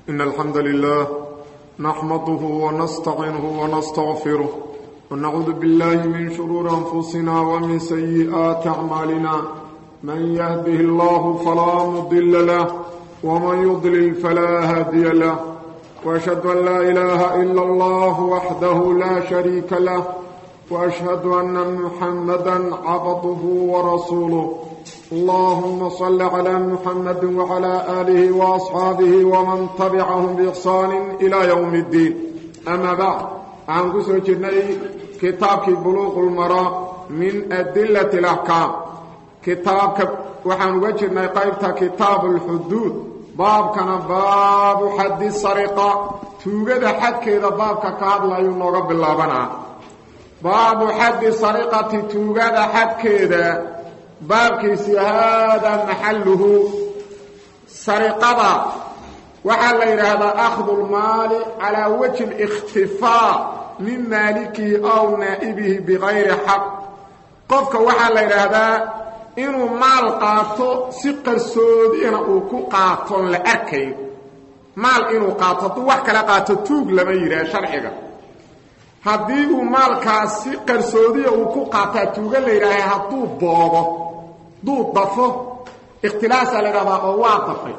إن الحمد لله نحمده ونستعينه ونستغفره ونعوذ بالله من شرور أنفسنا ومن سيئات أعمالنا من يهده الله فلا مضل له ومن يضلل فلا هادي له وأشهد أن لا إله إلا الله وحده لا شريك له وأشهد أن محمدا عبده ورسوله اللهم صل على محمد وعلى آله وأصحابه ومن تبعهم بإحسان إلى يوم الدين أما بعد عن قسو جني كتابك بلوغ المراء من أدلة الأحكام كتابك وحن وجدنا قيبتا كتاب الحدود باب كان باب حد السرقة توجد حد كذا باب كاد لا ينوغ بالله بنا باب حد السرقة توجد حد كذا baabkiisii haadaa maxalluhu sariqada waxaa la yidhaahdaa akhdu lmaali calaa wajhi اlikhtifaa min maalikihi aw naa'ibihi bikayri xaq qofka waxaa la yidhaahdaa inuu maal qaato si qarsoodina uu ku qaatoon la arkayn maal inuu qaato hadduu wax kala qaato tuug lama yidhaah sharciga haddii uu maalkaas si qarsoodiya uu ku qaataa tuuga la yidhaaha hadduu boobo hadduu dafo ikhtilaasaa la yidhahdaa oo waa dafay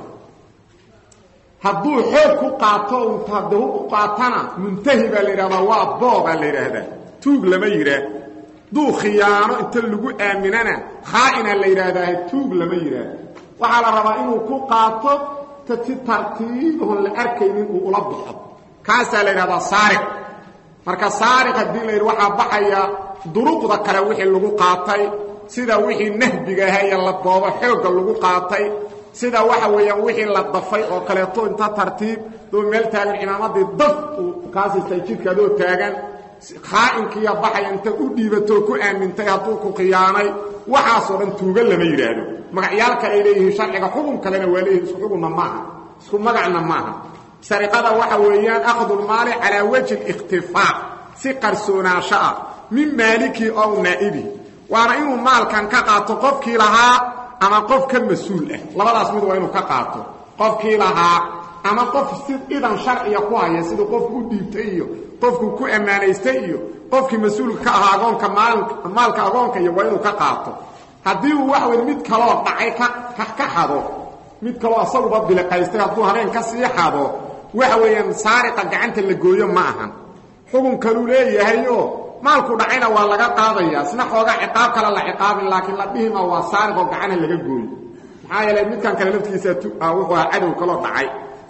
hadduu xoog ku qaato intade u qaatana muntahi baa la yidhahdaa waa boobaa la yidhaahdaa tuug lama yidhaah hadduu khiyaano inta lagu aaminana khaa'inaa la yidhaahdaa tuug lama yidhaah waxaa la rabaa inuu ku qaato ta si tartiibahon la arkaynin uu ula baxo kaasaa la yidhahdaa saariq marka saariq haddii la yidhi waxaa baxaya duruqda kale wixii lagu qaatay sida wixii nahbiga ahaa iyo la boobo xoogga lagu qaatay sida waxa weeyaan wixii la dafay oo kaleeto inta tartiib doo meel taagan imaamadii daf uu kaasistay jidka adoo taagan khaa'inkiiya baxaya inta u dhiibatoo ku aamintay hadduu ku khiyaanay waxaasoo dhan tuuga lama yidhaahdo magacyaal kale ay leeyihiin sharciga xukun kalena waa leeyihin isku xukunna maaha isku magacna maaha sariqada waxa weeyaan akhdulmaali calaa wajhi اlikhtifaa si qarsoonaasho ah min maalikii ow naa'ibihi waana inuu maalkan ka qaato qofkii lahaa ama qof ka mas-uul ah labadaas mid waa inuu ka qaato qofkii lahaa ama qof si idan sharciga ku haya siduu qofku u dhiibtay iyo qofku ku ammaanaystay iyo qofkii mas-uulka ka ahaa agoonka maalka agoonka iyo waa inuu ka qaato haddii uu wax weyn mid kaloo dhacay ka xado mid kaloo asaguba biliqaystay hadduu habeen ka sii xado waxa weeyaan saariqa gacanta la gooyo ma ahan xukun kaluu leeyahayo maalku dhacayna waa laga qaadaya isna xoogaa ciqaab kale la ciqaabin laakiin la dhihima waa saariqoo gacana laga gooyo maxaa yeelay midkan kale laftiisa wuxuu ahaa cadow kaloo dhacay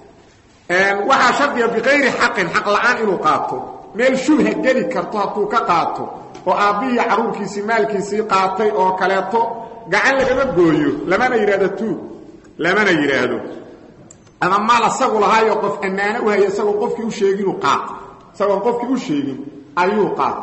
waxaa shardiga bikayri xaqin xaq la-aan inuu qaato meel shubha geli karto hadduu ka qaato oo aabbihii carruurkiisii maalkiisii qaatay oo kaleeto gacan lagama gooyo lamana yidhahdo tuug lamana yidhaahdo ama maal asagu lahaayo qof ammaano u haya isagoo qofkii u sheeginuu qaato isagoon qofkii u sheegin ayuu qaato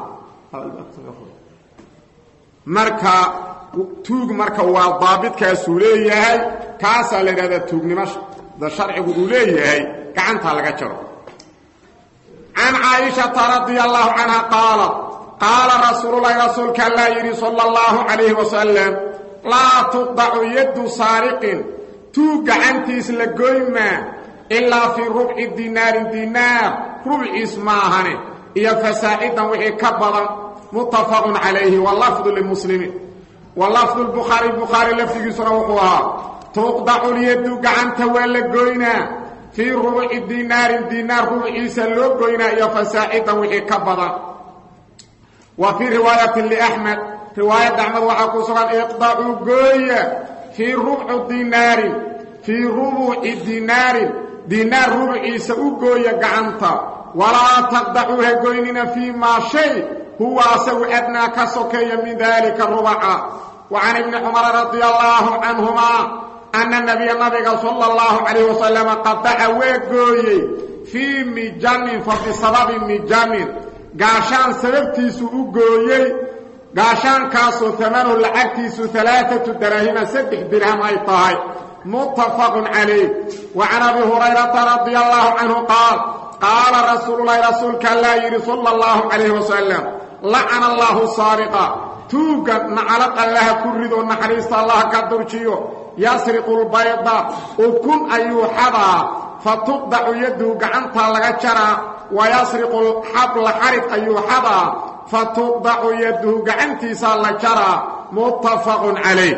marka tuug marka waa daabitkaasuu leeyahay kaasaa la yidhahdaa tuugnimada sharcigu uu leeyahay gacantaa laga jaro can caaishata radia allahu canha qaalat qaala rasuululahi rasuulka allaa yidhi sala allahu calayhi wasalam laa tuqdacu yaddu saariqin tuug gacantiis la goymaa ilaa fii rubci dinaarin dinaar rubciis maahane iyo fasaa'idan wixii ka badan muttafaqun calayhi walafdu limuslimiin walafdu lbukhaari bukhaari lafdigiisuna wuxuu ahaa tuqdacu lyaddu gacanta waa la goynaa fii rubci dinaarin dinaar rubciisa loo goynaa iyo fasaa'idan wixii ka badan wa fii riwaayatin liaxmed riwaayadda axmed waxaa ku sugan iqdacuu gooya fii rubci dinaarin fii rubuci dinaarin dinaar rubciisa u gooya gacanta walaa taqdacuu ha goynina fii maa shay huwa asagu adnaa ka sokeeya min daalika rubaca wa can ibni cumara radia allaahu canhumaa anna nabiya nabiga sala allahu calayh wasalama qadaca waa gooyey fii mijamin fa bisababi mijamin gaashaan sababtiisu u gooyey gaashaankaasoo amanuhu lacagtiisu alaaatu daraahima saddex dirham ay tahay muttafaqun calayh wa can abi hurayrata radia allaahu canhu qaal qaala rasuululahi rasuulka allaa yidhi sala allahu calayh wasalam lacana allaahu saariqa tuugga nacalad allaha ku rido naxariista allaha ka durjiyo yasriqu lbayda ukun ayuu xadaa fa tuqdacu yadduhu gacantaa laga jaraa wayasriqu xabla xarig ayuu xadaa fa tuqdacu yadduhu gacantiisaa la jaraa muttafaqun calayh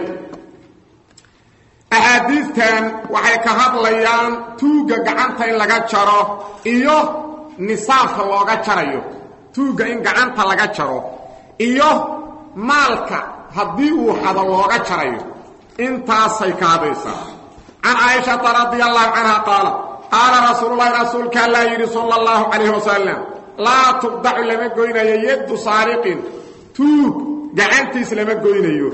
axaadiidtan waxay ka hadlayaan tuugga gacanta in laga jaro iyo nisaabka looga jarayo tuugga in gacanta laga jaro iyo maalka haddii uu xado looga jarayo intaasay ka hadaysaa can caaishata radia allahu canha qaala qaala rasuululahi rasuulka allaa yidhi sala allahu calayh wasalam laa tuqdacu lama goynayo yaddu saariqin tuug gacantiis lama goynayo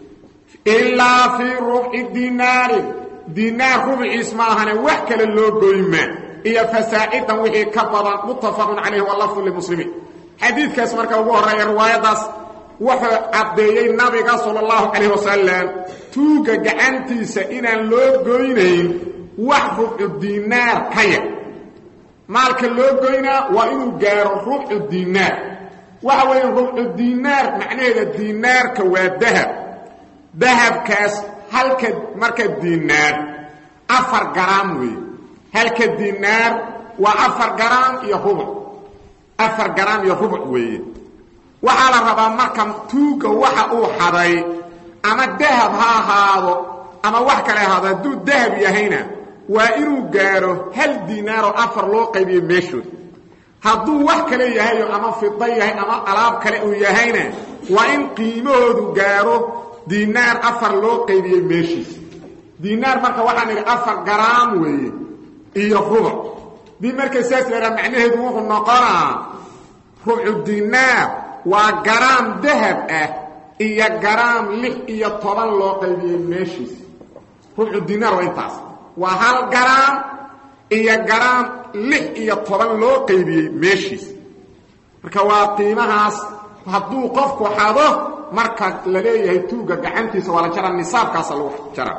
ilaa fii rubci dinaarin dinaar rubciis ma ahane wax kale loo goyma iyo fasaacidan wixii ka badan muttafaqun calayhi walafdu limuslimiin xadiidkaas marka ugu horreeya riwaayaddaas wuxuu caddeeyey nabiga sala allahu calayh wasalam tuugga gacantiisa inaan loo goynayn wax rubcu dinaar ka yar maalka loo goynaa waa inuu gaaro rubcu dinaar waxa weeye rubcu dinaar macnaheeda dinaarka waa dahab dahabkaas halka marka dinaar afar garaam weeye halka dinaar waa afar garaam iyo rubuc afar garaam iyo rubuc weeye waxaa la rabaa marka tuugga waxa uu xaday ama dahab ha ahaado ama wax kale ahaado hadduu dahab yahayna waa inuu gaaro hal dinaaroo afar loo qaybiyo meeshood hadduu wax kale yahayo ama fida yahay ama alaab kale uu yahayna waa in qiimahoodu gaaro dinaar afar loo qaybiyey meeshiisa dinaar marka waxaan idhi afar garaam weeye iyo rubuc dii markay saas lahaa macnaheedu wuxuu noqonaa rubcu dinaar waa garaam dahab ah iyo garaam lix iyo toban loo qaybiyey meeshiisa rubcu dinaar waa intaas waa hal garaam iyo garaam lix iyo toban loo qaybiyey meeshiisa marka waa qiimahaas hadduu qofku xado marka la leeyahay tuugga gacantiisa waa la jara nisaabkaasa lagu jara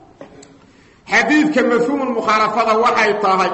xadiidka mafhuumulmukhaalafada waxay tahay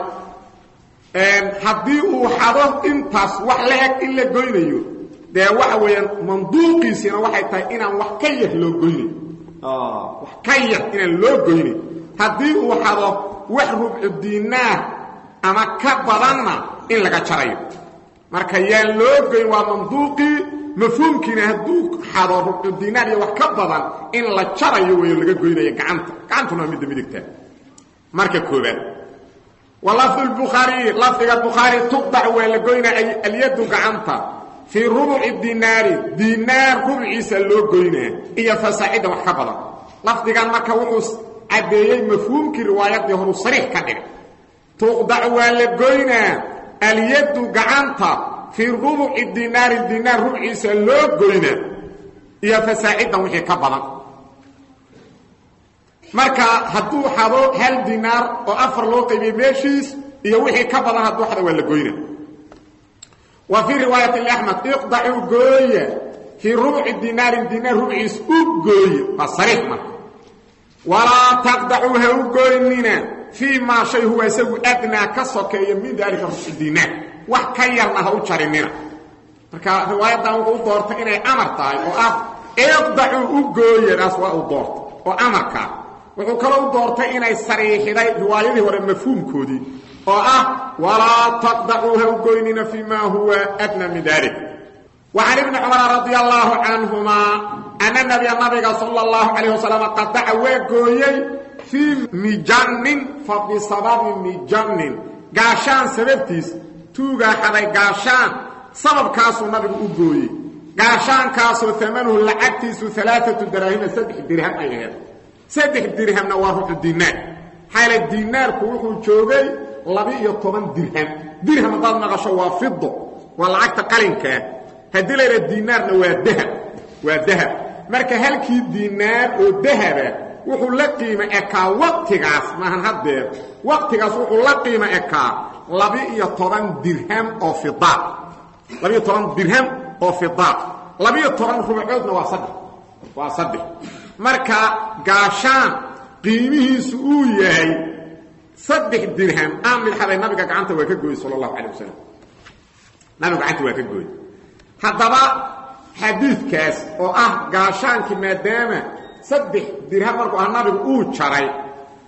haddii uu xado intaas wax la eg in la goynayo dee waxa weeyaan manduuqiisina waxay tahay inaan wax ka yar loo goynayn wax ka yar inaan loo goynayn haddii uu xado wax rubcu dinaar ama ka badanna in laga jarayo marka yaan loo goyn waa manduuqii mafhuumkiina hadduu xado rubcu dinaar iyo wax ka badan in la jarayo weyo laga goynayo gacanta gacantuna waa midda midigta marka koobaad wa lafdu lbukhaariyi lafdiga bukhaari tuqdac waa la goynaa alyaddu gacanta fii rubuci dinaari dinaar rubciisa loo goynaa iyo fasaacida wax ka badan lafdigan marka wuxuu caddeeyey mafhuumkii riwaayaddii horu sariix ka dhigay tuqdac waa la goynaa alyaddu gacanta fii rubuci dinaari dinaar rubciisa loo goynaa iyo fasaacidan wixii ka badan marka hadduu xado hal dinaar oo afar loo qaybiyey meeshiis iyo wixii ka badan hadduu xado waa la goyna wa fii riwaayati axmed iqdacuu gooya fii rubci dinaarin dinaar rubciis u gooye waa sariix marka walaa taqdacuu ha u gooynina fii maa shay huwa isagu adnaa ka sokeeya min daalika rubci dinaar wax ka yarna ha u jarinina marka riwaayaddan wuxuu u doortay inay amar tahay oo ah iqdacuu u gooyadaas waa uu doortay oo amarkaa wuxuu kaloo u doortay inay sariixiday riwaayadii hore mafhuumkoodii oo ah walaa taqdacuu ha u goynina fii ma huwa adna min dalik wa can ibni cumara radia allaahu canhumaa ana nabiya nabiga sala allahu calayh wasalam qadaca waa gooyey fii mijannin fa bisababi mijannin gaashaan sababtiis tuugaa xaday gaashaan sababkaasuu nabigu u gooyey gaashaankaasoo amanuhu lacagtiisu alaaatu daraahima saddex dirham ay aheed saddex dirhamna waa ruxu dinaar xaala dinaarku wuxuu joogay laba-iyo toban dirham dirham haddaad maqasho waa fido waa lacagta qalinkaa haddii layidha dinaarna waa dahab waa dahab marka halkii dinaar oo dahaba wuxuu la qiimo ekaa waqtigaas maahan haddeer waqtigaas wuxuu la qiimo ekaa laba-iyo toban dirham oo fida laba-iyo toban dirham oo fida laba-iyo toban rubcoodna waa saddex waa saddex marka gaashaan qiimihiisu uu yahay saddex dirham aan midxaday nabiga gacanta waa ka gooyey sala allahu calay wasalam nabigu gacanta waa ka gooyey haddaba xadiidkaas oo ah gaashaankii maadaama saddex dirham markuu ah nabigu uu jaray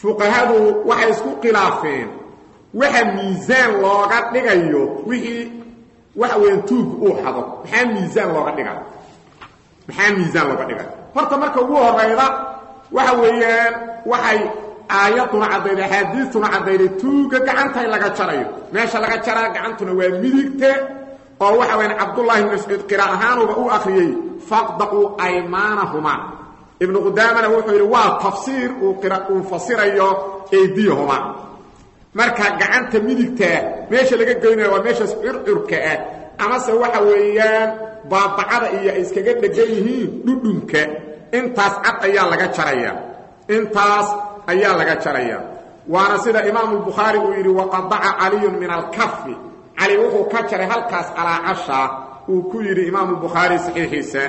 fuqahadu waxay isku khilaafeen waxa miisaan looga dhigayo wixii waxa weeyaan tuug uu xado maxaa miisaan looga dhiga maxaa miisaan looga dhiga horta marka ugu horeyda waxa weeyaan waxay aayaduna caddayday axaadiistuna caddayday tuuga gacanta in laga jarayo meesha laga jaraa gacantuna waa midigte oo waxa weyaan cabdullahi ibn mascuud qira ahaanuba u akhriyey faqdaquu aymaanahuma ibnu qudaamana wuxuu yidhi waa tafsiir uu uu fasirayo eydiyahuma marka gacanta midigtaa meesha laga goynaya waa meeshaas curcurka ah amase waxa weeyaan baabacada iyo ay iskaga dhegan yihiin dhudhunka intaas cad ayaa laga jaraya intaas ayaa laga jaraya waana sida imaamu bukhaari uu yidhi waqadaca caliyun min alkafi cali wuxuu ka jaray halkaas calaacasha uu ku yidhi imaamu bukhaari saxiixiisa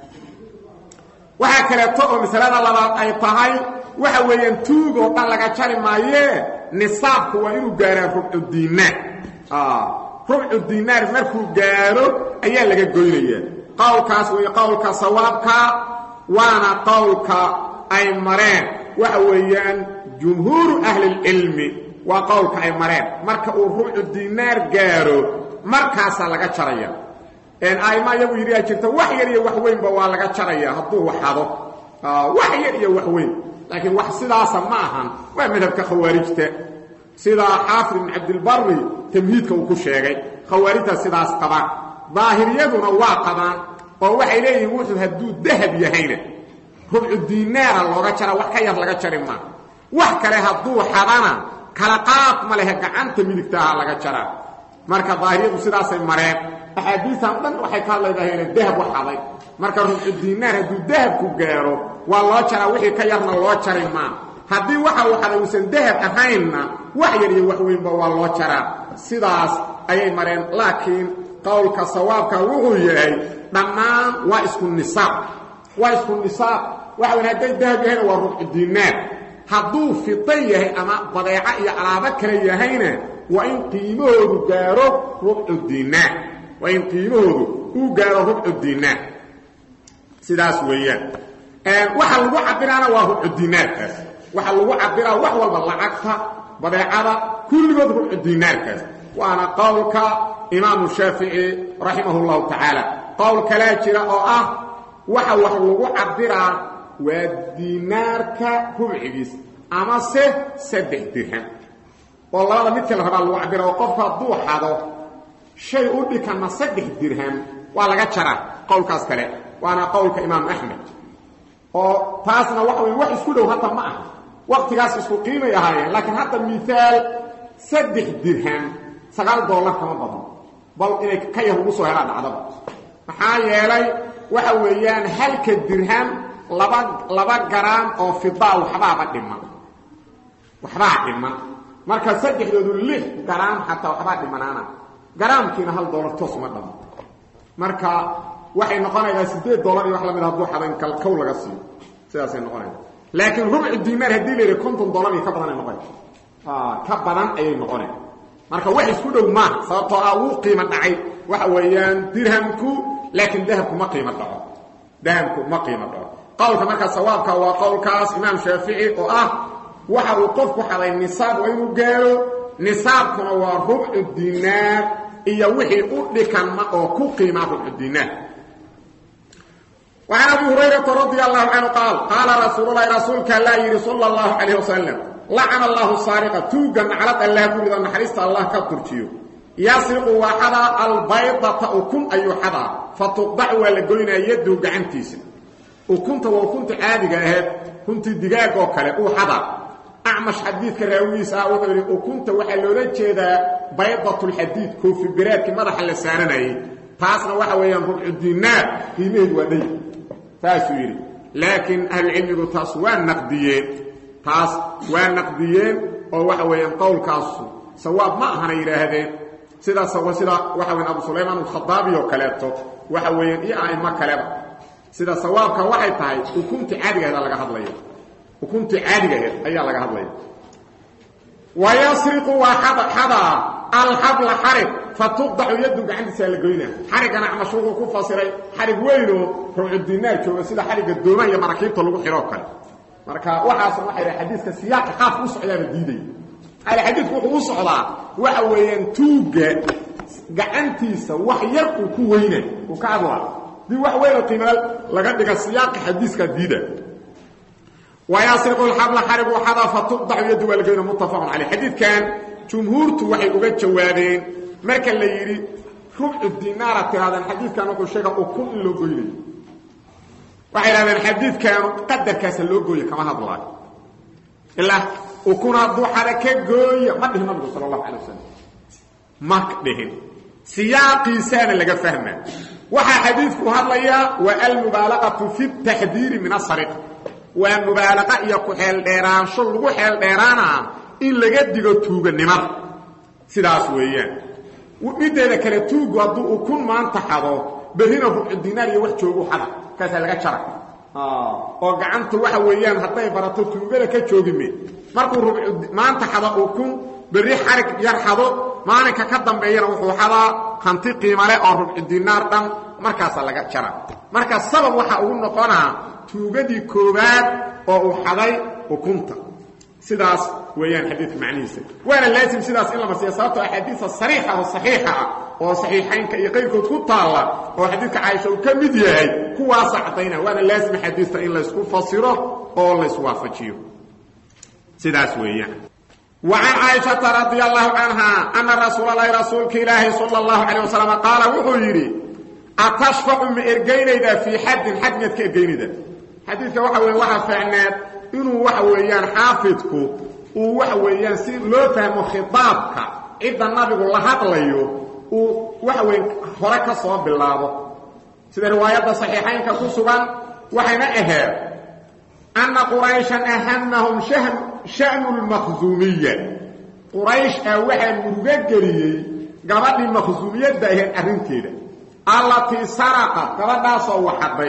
waxaa kaleeto oo masalada labaad ay tahay waxa weeyaan tuug oo dhan laga jari maayee nisaabku waa inuu gaaraa rubcu diinaar rubcu diinaar markuu gaaro ayaa laga goynaya qowlkaas wey qowlka sawaabka waana qowlka ay mareen waxa weeyaan jumhuuru ahlilcilmi waa qowlka ay mareen marka uu rubcu diinaar gaaro markaasaa laga jaraya aima iyagu yidhi aa jirta wax yar iyo wax weynba waa laga jaraya hadduu waxado wax yar iyo wax weyn laakiin wax sidaasa ma ahan waa madhabka khawaarijta sida xaafid ibn cabdilbari tamhiidka uu ku sheegay khawaarijta sidaas qabaan daahiriyaduna waa qabaan oo waxay leeyihiin wuxuu hadduu dahab yahayna rubcu diinaara looga jaraa wax ka yar laga jari maa wax kale hadduu xadana kala qaad ma lehe gacanta midigtaaha laga jaraa marka daahiriyadu sidaasay mareen axaadiistan dhan waxay ka hadlaydaahayna dahab wax haday marka rubcu diinaar hadduu dahabku gaaro waa loo jaraa wixii ka yarna loo jari maa haddii waxa uu haday uusan dahab ahaynna wax yar iyo wax weynba waa loo jaraa sidaas ayay mareen laakiin qowlka sawaabka wuxuu yahay dhammaan waa isku nisaab waa isku nisaab waxa weyn hadday dahab yahayna waa rubcu diinaar hadduu fida yahay ama badeeco iyo alaabo kale yahayna waa in qiimahoodu gaaro rubcu diinaar waa in qiimahoodu uu gaaro rubcu diinaar sidaas weeyaan waxa lagu cabiraana waa rubcu diinaarkaas waxa lagu cabiraa wax walba lacagta badeecada kulligood rubcu diinaarkaas waana qowlka imaamu shaafici raximah اllahu tacaala qowl kalaa jira oo ah waxa wax lagu cabiraa waa diinaarka rubcigiis amase saddex dirham oo labada midka la rabaa lagu cabira oo qofku hadduu xado shay u dhikana saddex dirham waa laga jaraa qowlkaas kale waana qowlka imaam axmed oo taasna waxa wey wax isku dhow hadda ma aha waktigaas isku qiimay ahaayeen laakiin hadda miaal saddex dirham sagaal dollar kama badno bal inay ka yar ugu soo helaan dhacdaba maxaa yeelay waxa weeyaan halka dirham laba laba garaam oo fidaa waxbaaba dhiman waxbaa dhiman marka saddexdoodu lix garaam xataa waxbaa dhimanaana garaamkiina hal dollar toos uma dhamo marka waxay noqonaysaa sideed dollar iyo wax lamid hadduu xadayn kalkow laga siiyo sidaasay noqonaysa laakiin rubcu diinaar haddii la yidhi konton dollar iyo ka badan ay noqonaysa ka badan ayay noqonay marka wax isku dhow maaha sababtoo ah wuu qiimo dhacay waxa weeyaan dirhamku laakiin dahabku ma qiimo dhaco dahabku ma qiimo dhaco qowlka markaa sawaabka waa qowlkaas imaam shaafici oo ah waxa uu qofku xaday nisaab waa inuu gaaro nisaabkuna waa rubcu diinaar iyo wixii u dhikanma oo ku qiimaa rubcu diinaar وعن أبي هريرة رضي الله عنه قال قال رسول الله رسولك لا يري صلى الله عليه وسلم لعن الله السارقة توقا على الله كل ذا نحرست الله كترتيو يسرق وحدا البيضة أكون أي حدا فتقضع ولقينا يده قعنتيس وكنت وكنت عادقة أهد كنت دقاق وكلا وحدا أعمش حديث كراويس أوحري وكنت وحلولة جيدا بيضة الحديد كوفي براد كما رح لساننا تاسنا وحويا ربع الدينار قيمه ودي taasuu yidhi laakiin ahlucilmigu taas waa naqdiyeen taas waa naqdiyeen oo waxa weeyaan qowlkaasu sawaab ma ahana yidhaahdeen sidaas sida waxa weyan abu sulaymaan alkhadaabi oo kaleeto waxa weeyaan iyo a'imo kaleba sida sawaabka waxay tahay ukuntii caadiga aheed laga hadlaya ukuntii caadiga aheed ayaa laga hadlaya wayasriqu waa xadaa alxabla xarig fatuqdacu yaddu gacantiisaa la goynaa xarigana mashruuquu ku fasiray xarig weynoo rubcu dinaar jooga sida xarigga doomaha iyo maraakiibta lagu xidhoo kale marka waxaasna waxay dhahay xadiiska siyaaqa qaafka u socdaaba diiday ale xadiidku wuxuu u socdaa waxa weeyaan tuugga gacantiisa wax yar uu ku weyna uu ka hadlaa dii wax weyn oo qiimaal laga dhiga siyaaqa xadiiska diida wayasriqu lxabla xarigu xada fatuqdacu yaddu waa lageyna muttafaqun caleyh xadiidkan jumhuurtu waxay uga jawaabeen marka la yidhi rubcu dinaara tirahdeen xadiidkan wuxuu sheega ukun in loo goynayo waxay idhahdeen xadiidkaanu qadarkaasa loo gooye kama hadlaayo ilaa ukun hadduu xada ka gooya ma dhihin nabigu sala allahu calay wasalam ma dhihin siyaaqiisaana laga fahmaa waxaa xadiidku hadlayaa waa almubaalaqatu fi taxdiiri min asariqa waa mubaalaqa iyo ku-xeeldheeraansho lagu xeeldheeraanaa in laga digo tuuganimada sidaas weeyaan mideeda kale tuugu hadduu ukun maanta xado berrina rubcu dinaar iyo wax joogu xada kaasaa laga jara oo gacanta waxa weeyaan hadday barato tuugada ka joogime markuu rubcu maanta xado ukun berri xarig yar xado maalinka ka dambeeyana wuxuu xadaa hanti qiimale oo rubcu dinaar dhan markaasaa laga jara marka sabab waxaa ugu noqonaa tuugadii koowaad oo uu xaday ukunta sidaas weeyaan xadiidka macnihiisa waana laasim sidaas in la marsiya sababtoo axaadiisa sariixa oo saxiixa ah oo saxiixaynka iyo qayrkood ku taalla oo xadiidka caaisha uu ka mid yahay kuwaasa caddayna waana laasim axaadiista in laysku fasiro oo layswaafajiyo sidaas weeyaan وعن عائشة رضي الله عنها أن رسول الله رسولك إلهي صلى الله عليه وسلم قال وحو يري أتشفع من إرقينيدا في حد حد ميتك إرقينيدا حديثك وحوي وحا فعنات إنه وحويان حافظك وحويان سي لو فهم خطابك إذا النبي الله هطليو وحوي هرك صواب بالله سيدة روايات صحيحين كسوسوان وحينا إهاب أن قريشا أهمهم شهم شأن المخزومية قريش أوحى مرغجريي قبل المخزومية دهن أرنتيدا التي سرقت قبل سو وحبي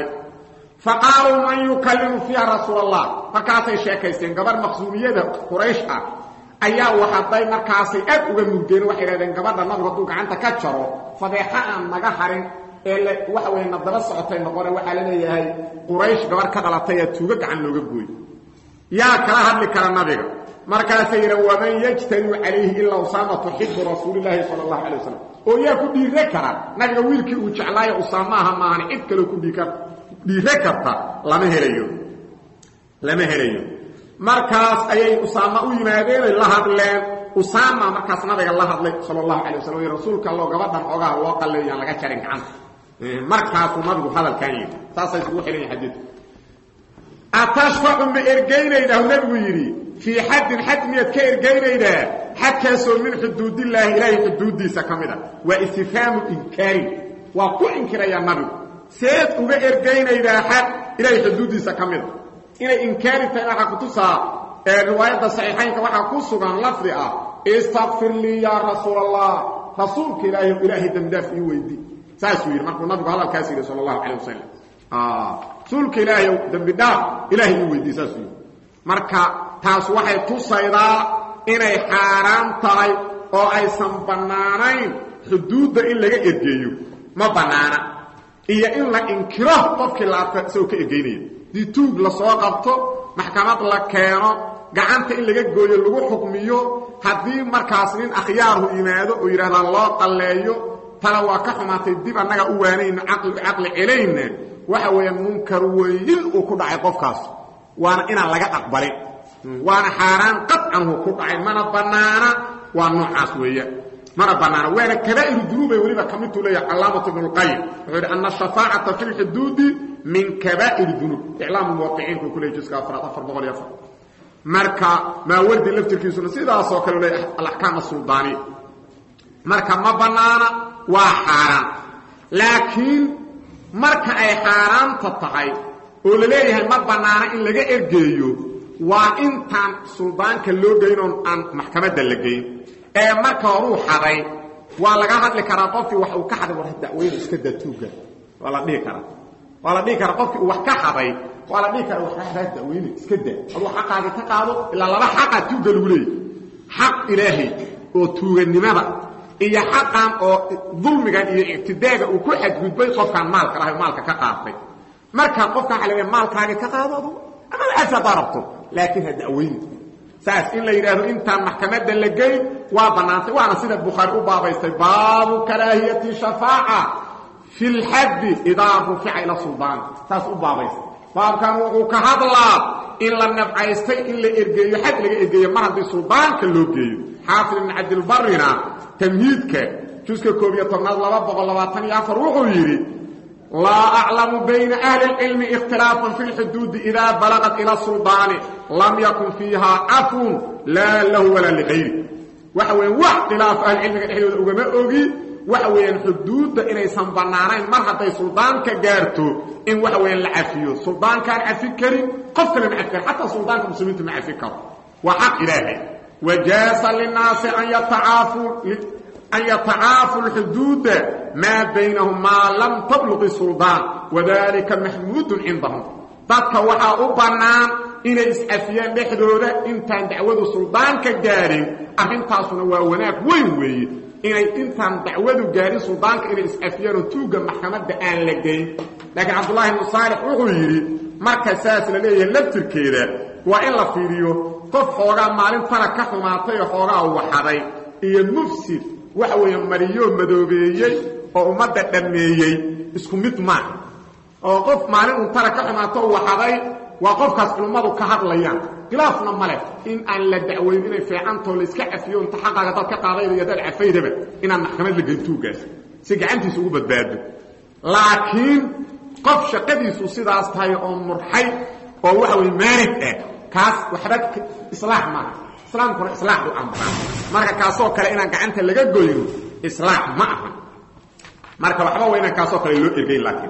فقالوا من يكلم فيها رسول الله فكاسي شيكيسين قبل مخزومية قريش ayaa waxaday markaasay aad uga murgeen waxay raadeen gabadha nabiga duu gacanta ka jaro fadeexa aan naga harin ee waxa weeye nadaba socotay noqon waxa la leeyahay quraysh gabar ka dhalatay ee tuuga gacan looga gooy yaa kala hadli kara nabiga markaasay yidha waman yajtani calayhi ilaa usaama tuxibu rasuulilaahi sala allahu calay wasalam oo yaa ku dhiire kara nabiga wiilkii uu jeclaayo usaamaha maahan cid kaloo ku dhiire karta lama helayo lama helayo markaas ayay usaama u yimaadeenay la hadleen usaama markaas nabiga la hadlay sala allahu calay wasalam y rasuulka alloo gabadhan ogaha loo qalleeyaan laga jarin gacanta markaasuu nabigu hadalkan yidhi saasay isugu xidhan xadiidku atashfacu ma ergaynaydaa nabigu yidhi fii xaddin xad miyaad ka ergaynaydaa xadkaasoo min xuduudillaahi ilaahay xuduuddiisa ka mid a waa istifhaamu inkaarin waa ku inkirayaa nabigu seed uga ergaynaydaa xad ilaahay xuduuddiisa ka mid a inay inkaari tahay waxaa kutusaa riwaayadda saxiixaynka waxaa ku sugan lafdi ah istakfir lii yaa rasuul allah rasuulka ilaahay ilaahay dembidaaf ii weydi saasuu yidhi markuu nabigu hadalkaas yidhi sala allahu calayh wasalam rasuulka ilaahay dembi dhaaf ilaahay ii weydii saasuu yidhi marka taas waxay tusaydaa inay xaaraan tahay oo aysan bannaanayn xuduudda in laga ergeeyo ma bannaana iyo in la inkiro qofkii laabta isagoo ka ergeynaya dii tuug la soo qabto maxkamad la keeno gacanta in laga gooyo lagu xukmiyo haddii markaas nin akhyaarhu yimaado oo yidhahdaa loo qalleeyo tala waa ka xumaatay dib annaga u waanayno caqliga caqli celayna waxa weeyaan munkar weyn uu ku dhacay qofkaas waana inaan laga aqbalin waana xaaraan qadcanhu ku dhacay mana bannaana waa noocaas weeyaan mana bannaana waana kabaa'iru dunuubay weliba ka midtuu leeyahay calaamatu ibnu lqayim wuxuu yidhi ana ashafaacata fi lxuduudi min kabaa'ir dunuub iclaamu muwaqiciinku ku leey juska afraad afar boqol iyo afar marka maawardi laftirkiisuna sidaasoo kale leeyahay alaxkaam asuldaaniya marka ma bannaana waa xaaraan laakiin marka ay xaaraanta tahay oo la leeyahay ma bannaana in laga ergeeyo waa intaan suldaanka loo geynoon aan maxkamadda la geyn ee marka horuu xaday waa laga hadli karaa qofkii wax uu ka xaday war dacweynu iska daa tuuga waa la dhihi karaa waa la dhihi karaa qofkii uu wax ka xaday waa la dhihi karaa waxaa dacweyne iska daa aduu xaqaagii ka qaado ilaa laba xaqaa tuuga lagu leeyay xaq ilaahay oo tuuganimada iyo xaqan oo dulmigan iyo ictidaaga uu ku xadgudbay qofkaan maalka lahay maalka ka qaatay marka qofkaan waxa la maalkaagii ka qaado adu ama cafi haddaa rabto laakiin ha da'weyni saas in la yidhaahdo intaan maxkamadda la geyn waa bannaantay waana sida bukhaari u baabaystay baabu karaahiyati shafaaca fi lxaddi idaa rufica ila suldaan saas u baabaystay baabkan wuxuu ka hadlaa in la nabcaystay in la ergeeyo xad laga ergeeyo mar haddii suldaanka loo geeyo xaafid ibn cabdilbarina tamhiidka juska koob iyo tobnaad laba boqol labaatan iyo afar wuxuu yidhi laa aclamu bayna ahli اlcilmi ikhtilaafan fi lxuduudi idaa balaqat ila suldaani lam yakun fiiha cafun laa lahu walaa ligayri waxa weeyaan wax khilaaf ahlicilmiga dhexdooda ugama ogi waxa weeyaan xuduudda inaysan bannaanayn mar hadday suldaanka gaarto in waxa weeyaan la cafiyo suldaankaan cafi karin qof kale ma cafi karin xataa suldaanka muslimiinta ma cafi karo waa xaq ilaahay wajaasa linaasi an yatacaafuu an yatacaafu lxuduuda maa baynahum maa lam tabluqi suldaan wadalika maxmuudun cindahum dadka waxaa u bannaan inay iscafiyaan dhexdooda intaan dacwadu suldaanka gaarin arrintaasuna waa wanaag weyn weeye inay intaan dacwadu gaarin suldaanka inay iscafiyaan oo tuugga maxkamadda aan la geyn laakiin cabdullaahi ibnu saalix wuxuu yidhi marka saas la leeyahay laftirkeeda waa in la fiiriyo qof xoogaa maalintana ka xumaatay oo xoogaa waxaday iyo mufsid waxa weeye mariyoo madoobeeyey oo ummadda dhammeeyey isku mid maaha oo qof maalin untana ka xumaato waxaday waa qofkaas culummadu ka hadlayaan khilaafna ma leh in aan la dacweyn inay fiicantoo layska cafiyo inta xaqaaga dad ka qaadayda iyo dad cafaydaba inaan maxkamad la geyn tuugaas si gacantiisa ugu badbaado laakiin qof shaqadiisu sidaas tahay oo murxay oo waxa weye maanig ah kaas waxba islaax maaha islaamkuna islaax u amraa marka kaasoo kale inaan gacanta laga goyno islaax ma aha marka waxba waa inaan kaasoo kale loo ergeyn laakiin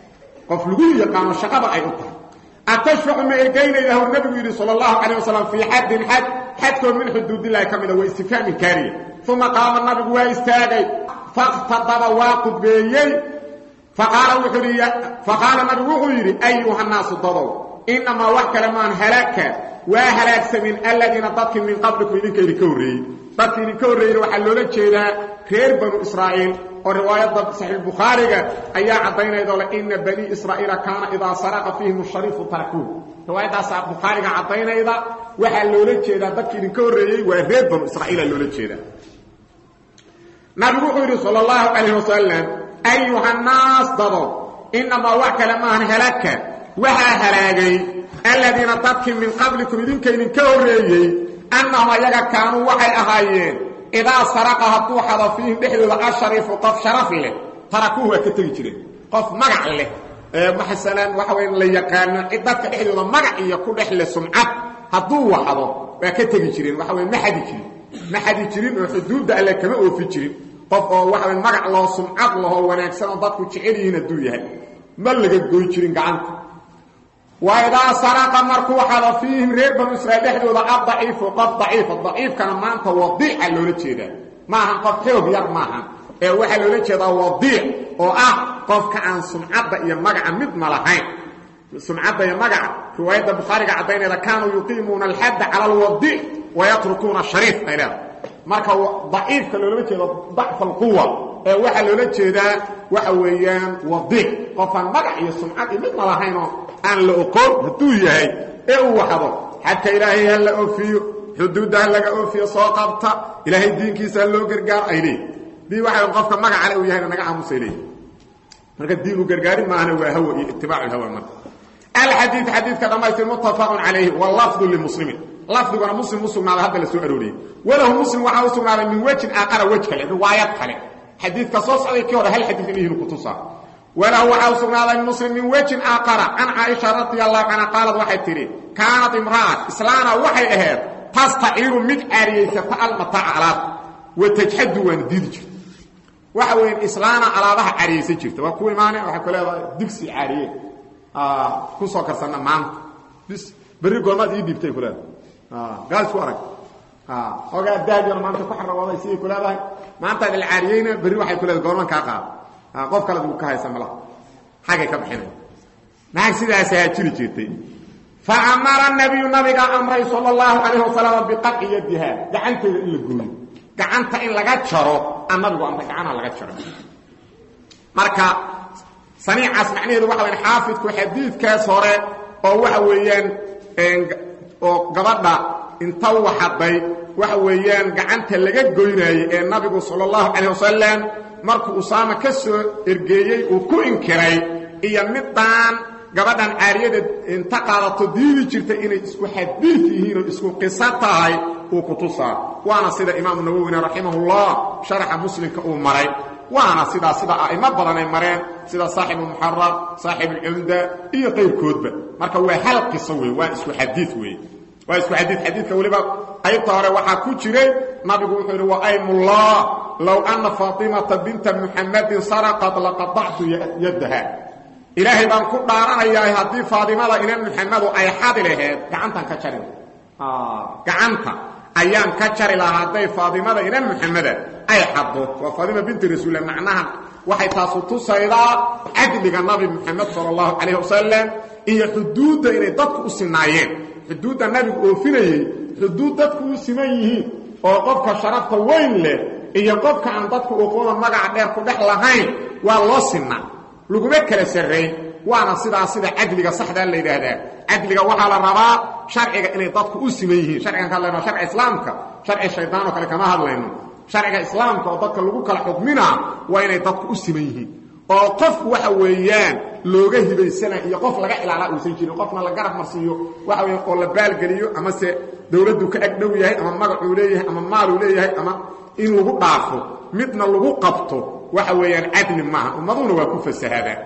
qof lagu yaqaano shaqada ay u tahay atashfacu ma ergaynaydahu nabigu yidhi sal اllahu calayh wasalam fii xaddin xad xadkoo min xuduudillahi ka mida waa istifhaamin kaariya uma qaama nabigu waa istaagay fakhtadaba waa qudbeeyey faqaala wuxuu yidhi faqaala nabigu wuxuu yidhi ayuha naasu dadow inamaa wax kale maan halaka waa halaagsamin aladiina dadkii min qablikum idinka idinka horreeyey dadkii idinka horreeyeyna waxaa loola jeedaa reer banu israa'iil oo riwaayadda saxiixbukhaariga ayaa caddaynaydo le ina banii israa'iila kaana idaa saraqa fiihim shariifu tarakuun riwaayaddaasa bukhaariga caddaynayda waxaa loola jeedaa dadkii idinka horreeyey waa reer banu israa'iila loola jeedaa nabigu wuxuu yidhi sal allahu calayh wasalam ayuhannaas dado inamaa wax kale maahan halaka waxaa halaagay aladiina dadkii min qablikum idinka idinka horreeyey annahum ayaga kaanuu waxay ahaayeen idaa saraqa hadduu xado fiihim dhexdooda ashariifu qof sharaf leh tarakuuhu waa ka tegi jireen qof magac leh masalan waxa waya la yaqaano dadka dhexdooda magac iyo ku dhex leh sumcad hadduu waxdo waa ka tegi jireen waxa waya ma xadi jirin ma xadi jirin oo xuduudda alle kama oofi jirin qof oo waxa waya magac loo sumcad lahoo wanaagsan oo dadku jecel yihiin hadduu yahay ma laga goy jirin gacanta waidaa saraqa markuu xado fiihim reer banu israiil dhexdooda addaciifu qof daciifa daciifkana maanta wadiica loola jeedaa maahan qof xoog yar maahan ee waxaa loola jeedaa wadiic oo ah qofka aan sumcadda iyo magaca midna lahayn sumcadda iyo magaca riwaayadda bukhaariga caddaynayda kaanuu yuqiimuuna alxadda cala alwadiic wayatrukuuna shariif ay leedahay marka daciifka loolama jeedo dacfa alquwa ee waxaa loola jeedaa waxa weeyaan wadiic qofaan magac iyo sumcad iyo midna lahaynoo aan la oqoon hadduu yahay ee uu waxdo xadka ilaahay ha la oofiyo xuduudda ha laga oofiyo soo qabta ilaahay diinkiisa ha loo gargaaro ay leeyihin dii waxa qofka magacale uu yahayna naga aamusay leeyihin marka diin u gargaari maahana waa hawa iyo itibaacu lhawa marka alxadiid xadiidka dhammaystir muttafaqun calayhi walafdu limuslimin lafdiguna muslim u sugnaaday hadda la soo arooriyey walahu muslim waxaa u sugnaaday min wejin aaqara wej kale riwaayad kale xadiidka soo socday kii hore hal xadiid inihinu kutusaa walahu waxaa u sugnaaday muslim min wejin aaqara can caaisha radi allahu canha qaalad waxay tidhi kaanat imra'at islaana waxay ahayd tastaciiru mid caariyaysata almataaca alaab wa tajxadu waana diidi jirta waxa weya islaana alaabaha caariyaysan jirta waa ku imaane waxay ku leedahay digsi caariye ku soo karsanna maanta bis berri goormaad ii dhiibtay ku leedahay gaal isku arag ogaa daadiyar maanta ku xarabooday siday ku leedahay maantaad ilcaariyeyna berri waxay ku leedahay goorman kaa qaada qof kale uu ka haysa malaha xaggay ka bixinay naag sidaasaa jiri jirtay fa amara nabiyu nabiga amray sala allahu calayh wasalam biqaci yadiha gacanteeda in la gooyo gacanta in laga jaro aan nabigu amray gacanaha laga jaro marka saniicaas macnaheedu waxa wayan xaafidku xadiidkaas hore oo waxa weeyaan oo gabadha inta waxaday waxa weeyaan gacanta laga goynaayey ee nabigu sala allahu calayh wasalam markuu usaama ka soo ergeeyey uu ku inkiray iyo middaan gabadhan caariyada inta qaadato diidi jirta inay isku xadiid yihiin oo isku qiso tahay uu ku tusaa waana sida imaamu nawowina raximahullah sharaxa muslimka uu maray waana sidaa sida a'imo badan ay mareen sida saaxibu muxarar saaxib alcumda iyo qayrkoodba marka waa hal qiso wey waa isku xadiid wey waa isku xadiid xadiidka weliba qaybta hore waxaa ku jiray nabigu wuxuu yidhi wa aymullah low anna faatimata binta muxammadin saraqad laqadactu yaddaha ilaahay baan ku dhaaranayaa haddii faadimada ina muxamedu ay xadi laheed gacantan ka jari gacanta ayaan ka jari lahaa hadday faadimada ina muxameda ay xaddo waa faadima binti rasuulla macnaha waxay taasu tusaydaa cadliga nabi muxamed sala allahu calayh wasalam iyo xuduudda inay dadku u sinaayeen xuduudda nabigu oofinayey xuduud dadku u siman yihiin oo qofka sharafta weyn leh iyo qofka aan dadku oqoona magaca dheer ku dhex lahayn waa loo sinaa laguma kala sarrayn waana sidaa sida cadliga saxdaa la yidhaahdaa cadliga waxaa la rabaa sharciga inay dadku u siman yihiin sharcigan ka hadlayno sharci islaamka sharci shaydaanoo kale kama hadlayno sharciga islaamka oo dadka lagu kala xukminaa waa inay dadku u siman yihiin oo qofku waxa weeyaan looga hibaysana iyo qof laga ilaalaa uusan jirin qofna la garab marsiiyo waxa weya oo la baalgeliyo amase dawladdu ka agdhow yahay ama magacuu leeyahay ama maaluu leeyahay ama in lagu dhaafo midna lagu qabto waxa weeyaan cadli maaha ummaduna waa ku fasahaadaan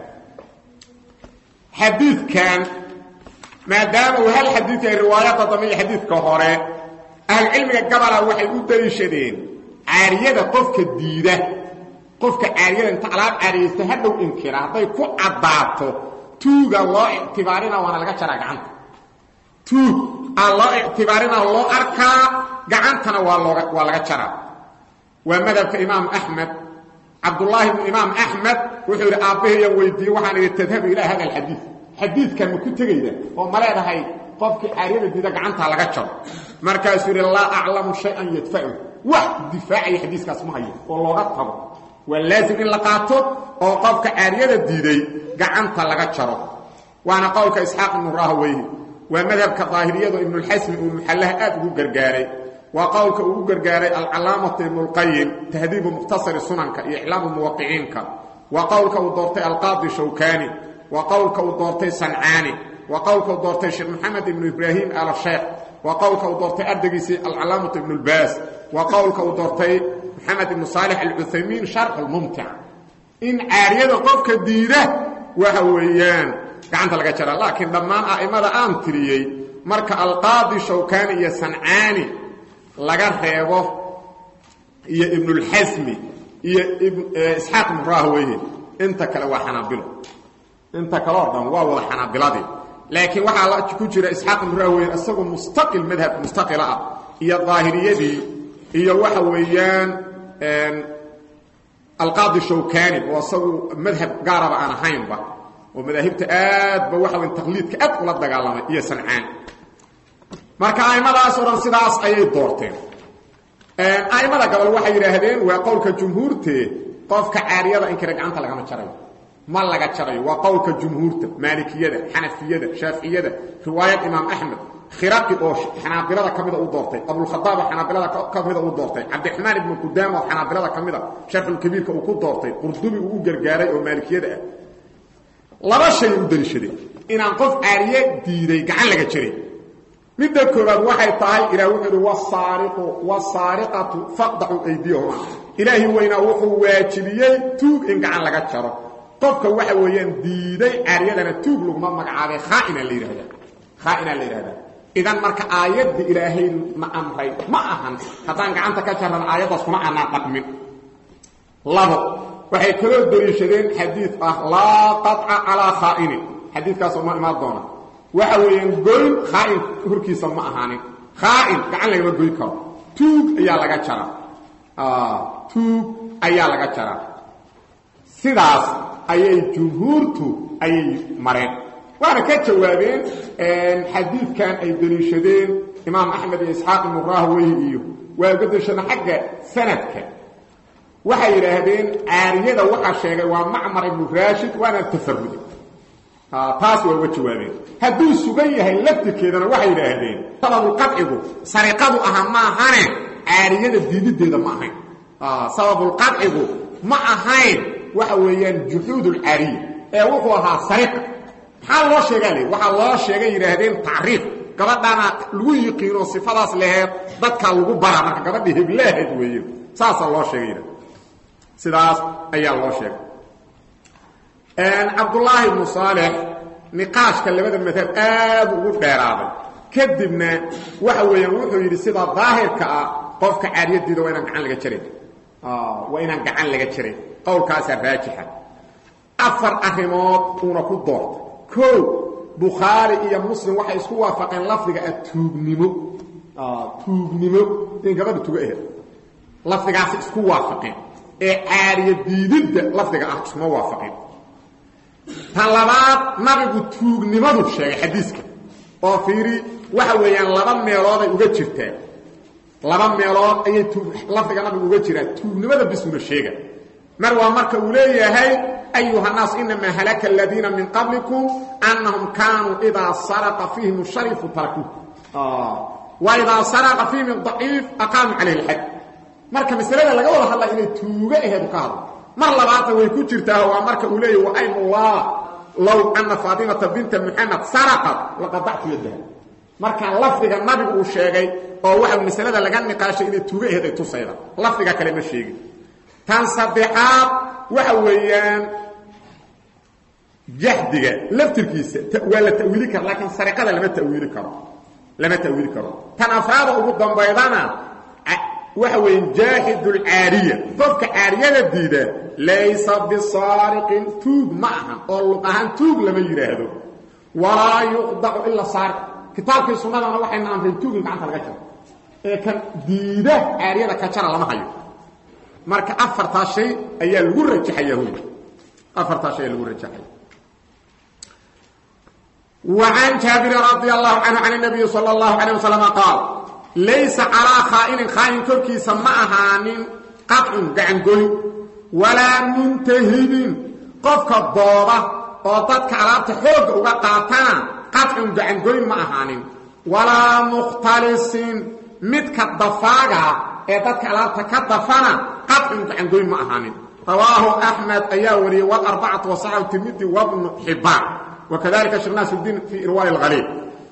xadiidkan maadaama uu hal xadiid yahay riwaayadda dambe iyo xadiidka hore ahlucilmiga gabala waxay u daliishadeen caariyada qofka diida qofka caariyada inta alaab caariyaysta hadhow inkira hadday ku caddaato tuuga loo ictibaarina waana laga jaraa gacanta tuug aa loo ictibaarina loo arkaa gacantana waa looga waa laga jaraa waa madhabka imaam axmed cabdulaahi bnu imaam axmed wuxuu yidhi aabbahayaan weydiiyey waxaan idhi tadhabu ilaa hada alxadiid xadiidkan ma ku tegayda oo ma leedahay qofkii caariyada diida gacantaa laga jaro markaasuu yidhi laa aclamu shay-an yadfacu wax difaacaya xadiiskaas ma hayo oo looga tago waa laazim in la qaato oo qofka caariyada diiday gacanta laga jaro waana qowlka isxaaq ibnu rahweyhi waa madhabka daahiriyadu ibnulxasmi uu muxallaha aad ugu gargaaray waa qowlka ugu gargaaray alcalaamatu ibnulqayim tahdiibu mukhtasari sunanka iyo iclaamu muwaqiciinka waa qowlka uu doortay alqaadi shawkani waa qowlka uu doortay sancaani waa qowlka uu doortay sheekh maxamed ibnu ibraahim al sheekh waa qowlka uu doortay ardaygiisii alcalaamatu ibnulbaas waa qowlka uu doortay maxamed ibnu saalix alcuthaymiin sharx almumtic in caariyada qofka diida waxa weeyaan gacanta laga jaraa laakiin dhammaan a'immada aan tiriyey marka alqaadi shawkani iyo sancaani laga reebo iyo ibnulxasmi iyo isxaaq ibnu rahweyhe inta kale waa xanaabilo inta kale oo dhan waa wada xanaabiladii laakiin waxaa ku jira isxaaq ibnu rahweyhe isagoo mustaqil madhab mustaqila ah iyo daahiriyadii iyo waxa weeyaan alqaadi shawkani oo isagu madhab gaaraba aan ahaynba oo madaahibta aadba waxa weyn taqliidka aad ula dagaalamay iyo sancaan marka a'immadaas oo dhan sidaas ayay doorteen a'immada gobol waxay yidhaahdeen waa qowlka jumhuurtee qofka caariyada inkira gacanta lagama jarayo ma laga jarayo waa qowlka jumhuurta maalikiyada xanafiyada shaaficiyada riwaayad imaam axmed khiraqi oo xanaabilada ka mida u doortay abulkhadaab oo xanaabilada ka mida u doortay cabdiraxmaan ibnu qudaama oo xanaabilada ka mida sharxulkabiirka uu ku doortay qurdubi uu u gargaaray oo maalikiyada ah laba shay u daliishadeen inaan qof caariye diiday gacan laga jaray midda koobaad waxay tahay ilaah wuxuu uhi wasaariqu wasaariqatu faqdacu aydiyahuma ilaahi weynaa wuxuu waajibiyey tuug in gacan laga jaro qofka waxa weeyaan diiday caariyadana tuug laguma magacaabay khaaina la yidhahda khaaina la yidhahdaa idan marka aayadda ilaahay na amray ma ahan haddaan gacanta ka jarran aayaddaas kuma aanaan dhaqmin labo waxay kaloo daliishadeen xadiid ah laa qaطca calaa khaa'inin xadiidkaasoo ma imaan doona waxa weeyaan goyn khaa'in horkiisa ma ahaanin khaa'in gacan lagama goyn karo tuug ayaa laga jaraa tuug ayaa laga jaraa sidaas ayay jumhuurtu ayay mareen waana ka jawaabeen xadiidkan ay deliishadeen imaam axmed iyo isxaaq ibnu rahweyhi iyo waa uga deliishadeen xagga sanadka waxay yidhaahdeen caariyada waxaa sheegay waa macmar ibnu raashid waana tafarude taas waa uga jawaabeen hadduu sugan yahay laftirkeedana waxay yidhaahdeen sababulqadcigu sariqadu aha maahane caariyada diidideeda ma ahayn sababulqadcigu ma ahayn waxa weeyaan juxuudulcaariya ee wuxuu ahaa sariqa maxaa loo sheegaa le waxaa loo sheegay yidhaahdeen tacriif gabadhaana lagu yiqiino sifadaas leheed dadkaa lagu baraa marka gabadhii heblaheed weeye saasaa loo sheegay yidhahd sidaas ayaa loo sheegay cabdullaahi ibnu saalex niqaashka labada madhab aad ugu dheeraaday kadibna waxa weeyaan wuxuu yidhi sida daahirka ah qofka caariyadiida waa inaan gacan laga jaran waa inaan gacan laga jaran qowlkaasaa raajixa afar arrimood uuna ku doortay o bukhaari iyo muslim waxay isku waafaqeen lafdiga ah tuugnimo tuugnimo in gabadha tuga aheed lafdigaasi isku waafaqeen ee caariya diididda lafdiga ah isuma waafaqeen ta labaad nabigu tuugnimadu sheegay xadiiska oo fiiri waxa weeyaan laba meelooday uga jirtaa laba meelood ayay lafdiga nabigu uga jiraa tuugnimada bisuna sheega mar waa marka uu leeyahay ayuha الnaas inamaa halaka اladiina min qablikum anahum kaanuu idaa saraqa fiihim sharifu tarakuuh waidaa saraqa fiihim ضaciif aqaamuu calayh اlxad marka masalada laga wada hadlaa inay tuugo aheedu ka hadlo mar labaadna way ku jirtaa waa marka uu leeyahy waym ullah low ana faatimata binta muxamed saraqat laqadactu yadaha marka lafdiga nabigu uu sheegay oo waxa masalada laga niqaashay inay tuugo aheed ay tusayda lafdiga kale ma sheegin tan saddexaad waxa weeyaan jahdiga laftirkiisa waa la tawiili kara laakiin sariqada lama tawiili karo lama tawiili karo tan afraada ugu dambaydana waxa weeyaan jaaxid اlcaariya qofka caariyada diida laysa bisaariqin tuug ma ahan oo luq ahaan tuug lama yidhaahdo walaa yuqdacu ila saariq kitaabkii sunnadana waxayna amreen tuug in gacanta laga jaro ee kan diida caariyada ka jara lama hayo marka afartaa shay ayaa lagu rajaxaya hu afartaa shay ayaa lagu rajaxaya وعن جابر رضي الله عنه عن النبي صلى الله عليه وسلم قال ليس على خائن خائن كركيس ما أهان قطع قعنقل ولا منتهب قفك الضوضة وضدك على تحوق وقاتنا قطع قعنقل ما أهان ولا مختلس متك الضفاقة وضدك على تكدفنا قطع قعنقل ما أهان رواه أحمد أياوري والأربعة وصعب الترمذي وابن حبان وكذلك شيخ ناصر الدين في إرواء الغريب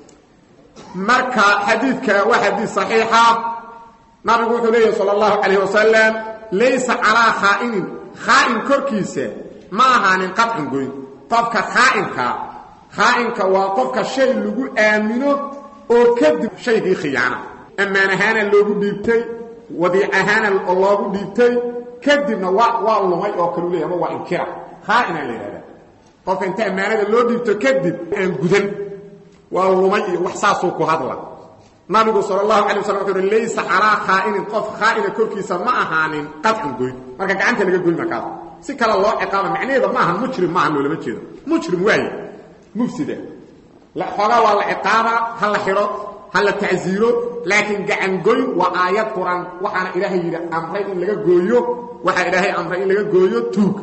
marka xadiidka waa xadiid صaxiixa nabigu wuxuu leeyahy salى اllahu calayh wasalam laysa calaa khaa'inin khaa'in korkiisa ma ahaanin qadcin goyn qofka khaa'inka khaa'inka waa qofka shay lagu aamino oo kadib shaygii khiyaana ammaan ahaana loogu dhiibtay wadiic ahaana loogu dhiibtay kadibna waa waa lumay oo kalu leeyahy ama waa inkira khaa'inaa la yidhahda qofka inta ammaanada loo dhiibto kadib aan gudan waa lumay iyo wax saasuu ku hadla nabigu sal اlahu alay waslam wuxu uhi laysa calaa khaa'inin qof khaa'ina korkiisa ma ahaanin qadcin goyn marka gacanta laga goy markaas si kale loo ciqaaba macnaheeda maaha mujrim maaha loolama jeedo mujrim waaye mufsida xoogaa waa la ciqaaba ha la xidho ha la tacsiiro laakiin gacangoyn waa aayad quran waxaana ilaahay yidhi amray in laga gooyo waxaa ilaahay amray in laga gooyo tuug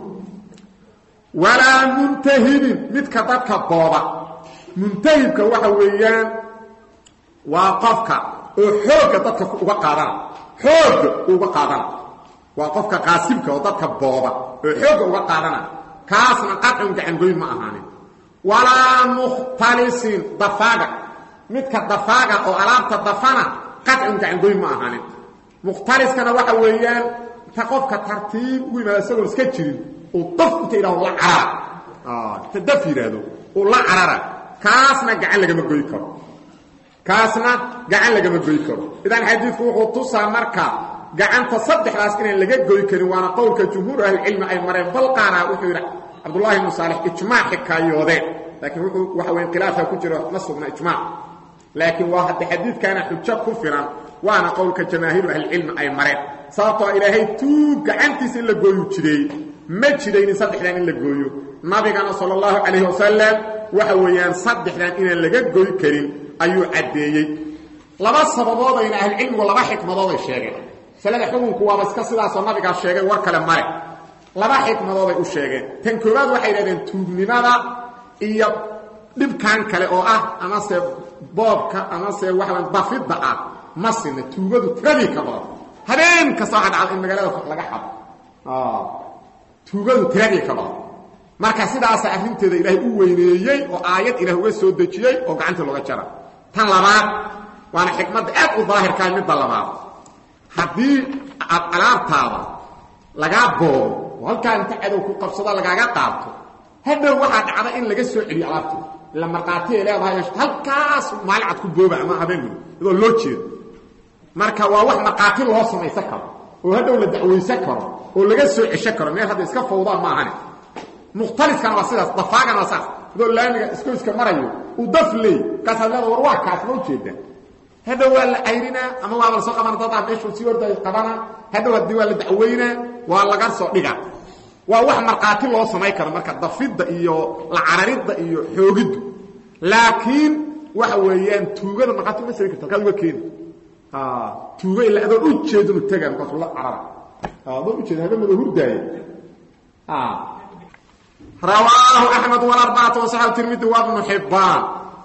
walaa muntahibin midka dadka booba muntahibka waxa weeyaan waa qofka oo xoogga dadka uga qaadana xoogga uga qaadana waa qofka qaasibka oo dadka booba oo xoogga uga qaadana kaasna qadcun gacangoyn ma ahaanin walaa mukhtalisin dafaaga midka dafaaga oo alaabta dafana qadcun gacangoyn ma ahaanin mukhtaliskana waxa weeyaan ta qofka tartiib ugu yimaada isagoon iska jirin uu daf inta yidhahdo la carara ta daf yidhaahdo uu la carara kaasna gacan lagama goy karo kaasna gacan lagama goy karo idan xadiidku wuxuu tusaa marka gacanta saddexdaas inaan laga goy karin waana qowlka jumhuur ahlicilmi ay mareen bal qaara wuxuu yidhi cabdullahi ibnu saalix ijmaac xikaayoodeen laakiin wuxuu waxa weya khilaafka ku jiro ma sugna ijmaac laakiin waa hadda xadiidkaana xujo ku filan waana qowlka jamaahiiru ahlicilmi ay mareen sababtoo ilaahay tuug gacantiisa in la gooyu jireey ma jiraynin saddexdan in la gooyo nabigana sala allahu calayhi wasalam waxa weeyaan saddexdan inaan laga goy karin ayuu caddeeyey laba sababoodayna ahlucilmigu laba xikmadooday sheegeen masalada xukunku waaba iska sidaasoo nabigaa sheegay war kale male laba xikmadooday u sheegeen tan koowaad waxay yidhahdeen tuugnimada iyo dhibkan kale oo ah amase boobka amase waxaan dafidda ah ma sina tuugadu tiradii ka badan habeen kasta waxaa dhacda in magaalada laga xado tuugadu tiradii ka badan marka sidaasa arrinteeda ilaahay u weyneeyey oo aayad ilaah uga soo dejiyey oo gacanta looga jara tan labaad waana xikmadda aad u daahirkahay midda labaad haddii aad alaabtaada lagaa boobo oo halkaa inta cadow ku qabsado lagaaga qaabto hadhow waxaa dhacda in laga soo celiyo alaabteeda ila markhaatiay leedahay halkaas maalin cad ku booba ama habeenmid iyadoo loo jeedo marka waa wax markhaati loo samaysan karo oo hadhow la dacwaysan karo oo laga soo cesho karo meel hadda iska fawdaa maahane mukhtaliskana waa sidaas dafaagana waa saas adoo laamiga iskoyska marayo uu daf leey markaasaad leeda war waa kaas ma ujeeda hadhow waa la cayrinaa ama waaba la soo qabana dadaa meeshuu sii orday qabana hadhow haddii waa la dacwaynaa waa laga soo dhiga waa wax markhaati loo samayn karo marka dafidda iyo la cararidda iyo xoogiddu laakiin waxa weeyaan tuugada markhaati uma samayn karta halkaad uga keeni tuugo ila adoon u jeedinu tega markaasuu la carara adoon ujeeda habeenmada hurdaaya rawaahu axmed wlarbacatu wasaxabu tirmidi wa bnu xibbaan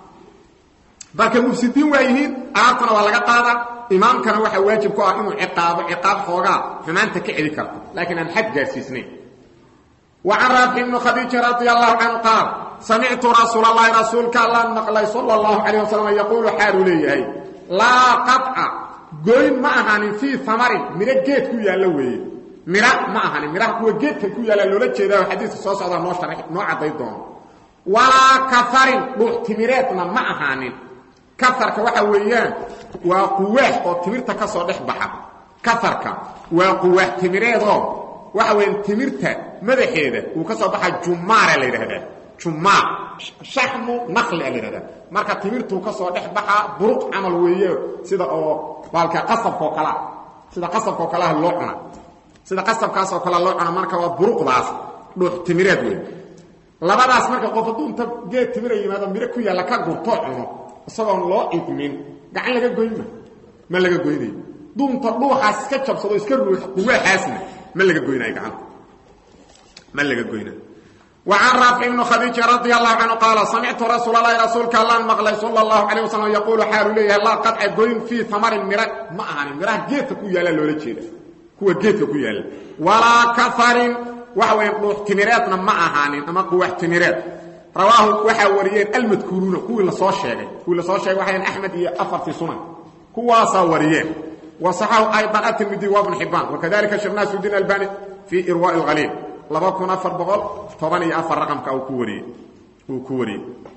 marka mufsidiin waa yihiin alaabtana waa laga qaadaa imaamkana waxaa waajib ku ah inuu ciqaabo ciqaab xoogaa xumaanta ka celi karto laakiin aan xad gaarsiisnayn wa can raafic ibnu khadiija radi allahu canhu qaal samictu rasuul allahi rasuulka allaan maqlay sala allahu calayh wasalam yaquulu xaaluu leeyahay laa qaطca goyn ma ahaanin fii amarin miro geed ku yaallo weeye mira ma ahanin miraha kuwa geedka ku yaalla loola jeedaa xadiiska soo socdaa noo shara noo cadday doono walaa kafarin dhuux timireedna ma ahaanin kafarka waxa weeyaan waa quwaax oo timirta ka soo dhex baxa kafarka waa quwaax timireedoo waxa weeyaan timirta madaxeeda uu ka soo baxa jumaara la yidhahdaa jumaar shaxmu naqli a la yidhahdaa marka timirtuu ka soo dhex baxa buruq camal weeye sida oo baalka qasabkaoo kalea sida qasabkaoo kaleah loo cuna sida qasabkaasoo kale loo cuna marka waa buruqdaas dhuux timireed wey labadaas marka qof hadduu inta geed timira yimaado miro ku yaalla ka gurtoo cuno isagoon loo idmin gacan laga goynma ma laga goynayo duunta dhuuxaas iska jabsado iska ruux quwaaxaasna ma laga goynayo gacanta ma laga goynayo وعن رافع بن khديج رضي الله عنه قال سمعت رsuuل اللhi رasuulka allaan mقلay sلى الله عليه وسلم يقuل xaalu leeyahay laa qaطca goyn فيi ثمrin mira ma ahanin miraha geedka ku yaala loola jeeda kuwa geedka ku yaala walaa kafarin waxa weya dhuux timireedna ma ahaanin ama quwax timireed rawaahu waxaa wariyeen almadkuuruuna kuwii lasoo sheegay kuwii lasoo sheegay waxay axmed iyo afartii sunan kuwaasaa wariyeen waصaxahu ayضan atirmidi wa bn xibaan wakadalika sheekh naasudin albani fii irwaaء اlhaliil laba kun afar boqol toban iyo afar raqamka uu ku wariyey uu ku wariyey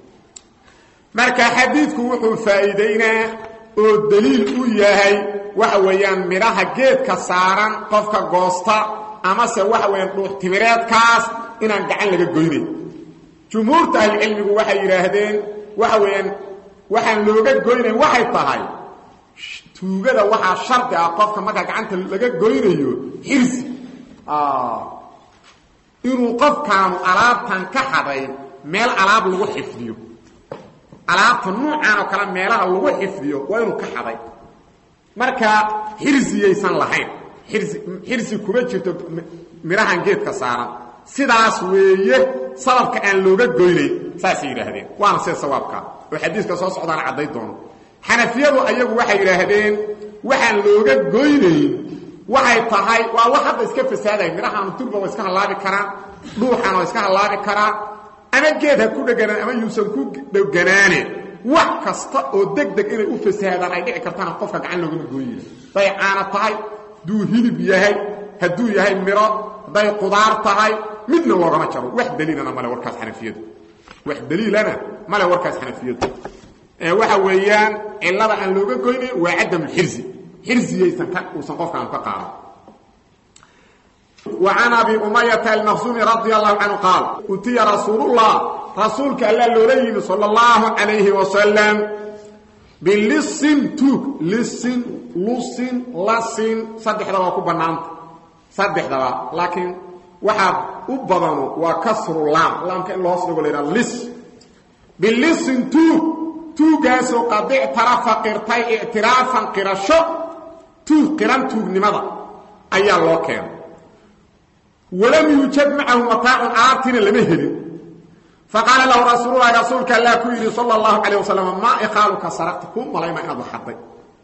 marka xadiidku wuxuu faa'iideynaa oo daliil u yahay waxa weeyaan midhaha geedka saaran qofka goosta amase waxa weeyaan dhuux timireedkaas inaan gacan laga goynayn jumhuurta ahlicilmigu waxay yidhaahdeen waxa weeyaan waxaan looga goynayn waxay tahay tuugada waxaa shardi ah qofka markaa gacanta laga goynayo xirsi inuu qofkaanu alaabtan ka xaday meel alaab lagu xifdiyo alaabta nuucan oo kale meelaha lagu xifdiyo waa inuu ka xaday marka xirsiyaysan lahayn xirsi xirsi kuma jirto midhahan geedka saaran sidaas weeye sababka aan looga goynayn saasay yidhaahdeen waana sida sawaabka oo xadiiska soo socdaana cadday doono xanafiyadu ayagu waxay yidhaahdeen waxaan looga goynayn waxay tahay waa wax hadda iska fasaaday midhahaanu turba waa iska hallaabi karaan dhuuxana waa iska hallaabi karaa ama geed ha ku dheganaan ama yuusan ku dheganaane wax kasta oo deg deg inay u fasaadaan ay dhici kartana qofka gacan loogama gooyina hadday caana tahay hadduu hilib yahay hadduu yahay miro hadday qudaar tahay midna loogama jaro wax daliilana male warkaas xanafiyadu wax daliilana male warkaas xanafiyadu waxa weeyaan cilada aan looga goynayn waa cadamulxirsi xirsigaysan uusan qofkaan ka qaadan وعن أبي أمية المخزومي رضي الله عنه قال أتي رسول الله رسولك ألا لوليه صلى الله عليه وسلم بلص توك لص لص لص صدح دوا كبنانت صدح دوا لكن وحاب أبضانه وكسر اللام لام كأن الله أصدق لنا لص بلص توك توكاسو قد اعترف قرطي اعترافا قرشو توك قران توك لماذا أي الله كان ولم يوجد معه مطاع عاطنا لما هلin faqaala lahu rasuululahi rasuulka allah ku yidhi sala allahu calayh wasalam maa iqaaluka saraqta kuu malaymaa inaad waxadday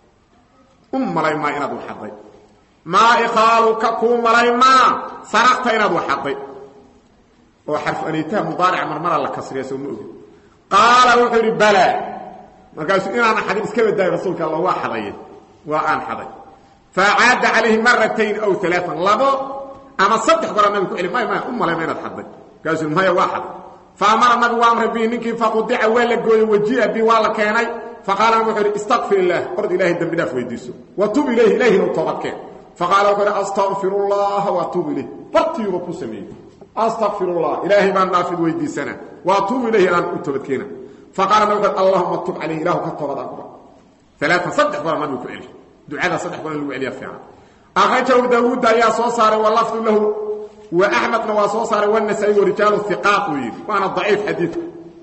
u malaymaa inaad waxadday maa iqaaluka kuu malaymaa saraqta inaad waxadday oo xarfu aniitaha mudaarica marmara la kasriya soo ma ogin qaala wuxuu yidhi bala markaasuu inaana xadin iska badaayo rasuulka alla waa xadaye waa aan xaday faacaada calayhi maratayn aw alaaan labo ama saddex goraa nabigu ku celi maya maya u malayma inaad xadday markaasuu maya waa xaday fa amara nabigu amray bihi ninkii faqudica waa la gooyey waji'a bi waa la keenay faqaala wuxuu yidhi istaqfir illaah ord ilaahay dembi dhaaf weydiiso wa tub ilayhi ilaahina u toobadkeen faqaala wuxuu yidhi astaqfir allaha wa atuub ilayh bartiyuuba ku sameeyey astaqfir allah ilaahay baan dhaafid weydiisana wa atuubu ilayhi aan u toobadkeena faqaala nabigu wuxuu allahuma tub calayhi ilahu ka toobad aqbal alaatan saddex goraa nabigu ku celi ducada saddex goor in lagu celiya fiican akhrajahu daawuudda ayaa soo saaray walafdu lahu wa axmedna waa soo saaray wanasaa'i warijaalu hiqaaq uu yidhi waana daciif xadiidku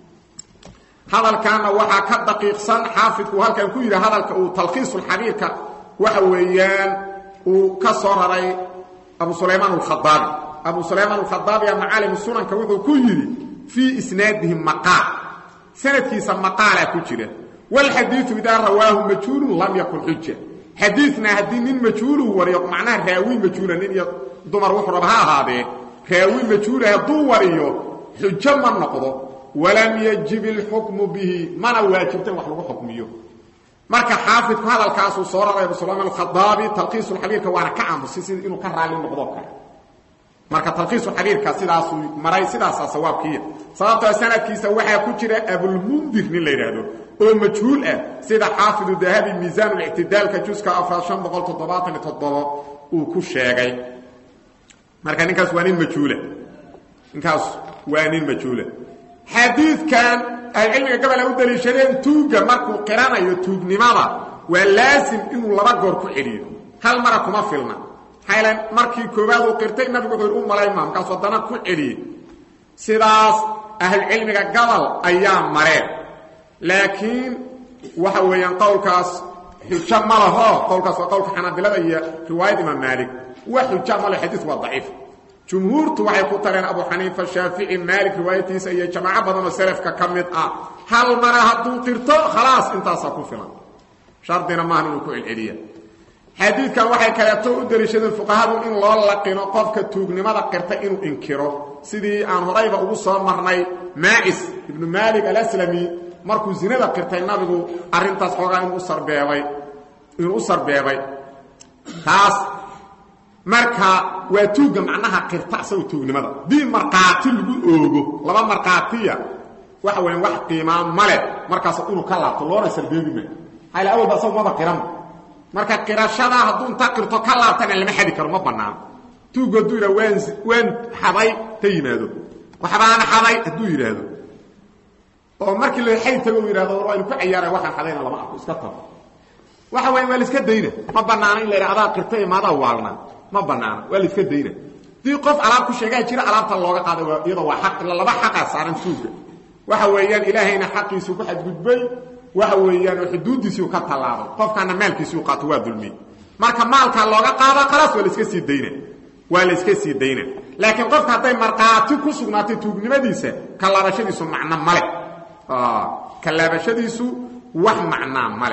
hadalkaana waxaa ka daqiiqsan xaafidku halkan ku yidhi hadalka uu talkhiisulxabiirka waxa weeyaan uu ka soo raray abu sulaymaan alkhadaabi abu sulaymaan alkhadaabiya macaalim sunanka wuxuu ku yidhi fii isnaadihi maqaal sanadkiisa maqaalaa ku jira walxadiiu idaa rawaahu majhuulun lam yakun xuja xadiidna haddii nin majhuulu wariyo macnaha raawi majhuula nin iyo dumar wuxuu raba ha ahaadee raawi majhuula hadduu wariyo xujo ma noqdo walam yajib ilxukmu bihi mana waajibta in wax lagu xukmiyo marka xaafidku hadalkaasuu soo raray abu sulaymaan alkhadaabi talkiisulxabiirka waana ka aamusay sida inuu ka raalli noqdo kale marka talkiisuxabiirka sidaasuu maray sidaasaa sawaabkiiya sababtoo sanadkiisa waxaa ku jira abulmundir nin la yidhaahdo oo majhuul ah sida xaafidu dahabi miisaanulictidaalka juska afraad an boqol toddobaatan iyo toddobo uu ku sheegay marka ninkaas waa nin majhuula ninkaas waa nin majhuula xadiidkan ahlucilmiga gabala u daliishadeen tuugga markuu qiranayo tuugnimada waa laasim inuu laba goor ku celiyo hal mara kuma filna maxaa markii koowaad uu qirtay nabigu wuxuu yidhi u malaymaa markaasuu haddana ku celiyey sidaas ahlucilmiga gabal ayaa mareen laakiin waxa weeyaan qowlkaas xujo ma laho qowlkaas waa qowlka xanaabilada iyo riwaayad imaam maalik wax xuja ma leh xadiis waa daciif jumhuurtu waxay ku tareen abu xaniifa shaafici maalik riwaayatiisa iyo jamaaco badan oo selafka ka mid ah hal mara hadduu qirto khalaas intaasaa ku filan shardina maahan inuu ku celceliya xadiidkan waxay kaleeto u daliishadeen fuqahadu in loo laqino qofka tuugnimada qirta inuu inkiro sidii aan horayba ugu soo marnay maacis ibnu maalik alaslami markuu zinada qirtay nabigu arrintaas xoogaa inuu sarbeebay inuu u sarbeebay taas marka waa tuugga macnaha qirta asagu tuugnimada dii markhaati lagu oogo laba markhaatiya waxa weya wax qiimaa male markaas inuu ka laabto loona sarbeebi maayo maxaa ila awalba asagu maba qiran marka qirashadaa hadduu inta qirto ka laabtana lama xadi karo ma banaano tuuggu hadduu yidhah waan waan xaday ta yimaado waxbaana xaday hadduu yidhaahdo oo markii la xay tago u yidhahdo war waynu ku cayaaray waxaan xadayna lama arko iska tago waxa weya waa la iska dayna ma banaano in la yidha adaa qirtay maadaa waalna ma banaano waa la iska dayna dii qof alaab ku sheegaa jira alaabta looga qaaday iyadoo waa aq laba xaqaa saaran tuugga waxa weeyaan ilaahayna xaqiisuu ku xadgudbay waxa weeyaan oo xuduuddiisiiu ka tallaabay qofkaana maalkiisiu qaato waa dulmiye marka maalkaa looga qaada khalaas waa la iska sii dayna waa la iska sii dayna laakiin qofka hadday markhaati ku sugnaatay tuugnimadiisa ka laabashadiisu macno male ka laabashadiisu wax macnaa male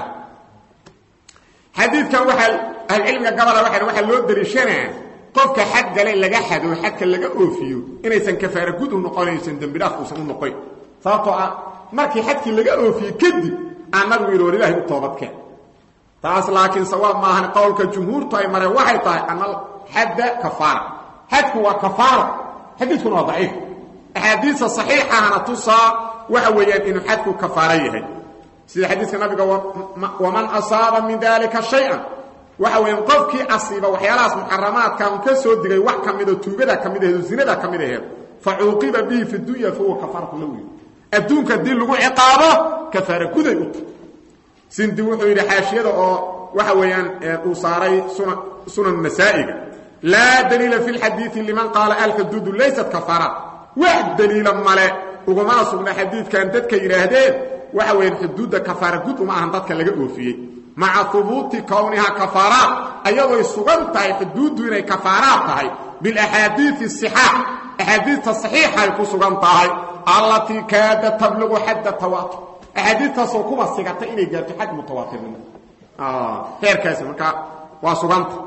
xadiidkan waxaa ahlucilmiga gabola waa waxaa loo daliishanaa qofka xad gale laga xado xadka laga oofiyo inaysan kafaara gud u noqonaysan dembidhaaf uusan u noqoyn sababtoo ah markii xadkii laga oofiyey kadib aan nabigu yidhi war ilahay u toobadkeen taas laakiin sawaab maahan qowlka jumhuurtu ay mareen waxay tahay ana xadda kafaara xadku waa kafaaro xadiidkuna waa daciif axaadiista saxiixahana tusaa waxa weeyaan inuu xadku kafaaro yahay sida xadiiska nabiga waman asaaba min dalika shay-an waxa weeyaan qofkii asiiba waxyaalahaas muxaramaadka un ka soo digay wax ka midoo tuugada ka mid aheed oo zinada ka mid aheed fa cuuqiba bihi fi dunya fahuwa kafaaratu lahu adduunka haddii lagu ciqaabo kafaara guday u tahy sindi wuxuu yidhi xaashiyada oo waxa weeyaan uu saaray sunan nasaa'iga laa daliila fi lxadiidi liman qaala alxuduudu laysat kafaaraat wax daliila male ugumana sugna xadiidkan dadka yidhaahdeen waxa weeyaan xuduudda kafaara gud uma ahan dadka laga oofiyey maca hubuuti kownihaa kafaaraat ayadooy sugan tahay xuduuddu inay kafaaraad tahay bilaxaadiii sixaax axaadiista saxiixay ku sugan tahay allatii kaada tabliqu xadda tawaatur axaadiistaasoo kuba sigatay inay gaarto xad mutawaatirnimo heerkaasi markaa waa suganta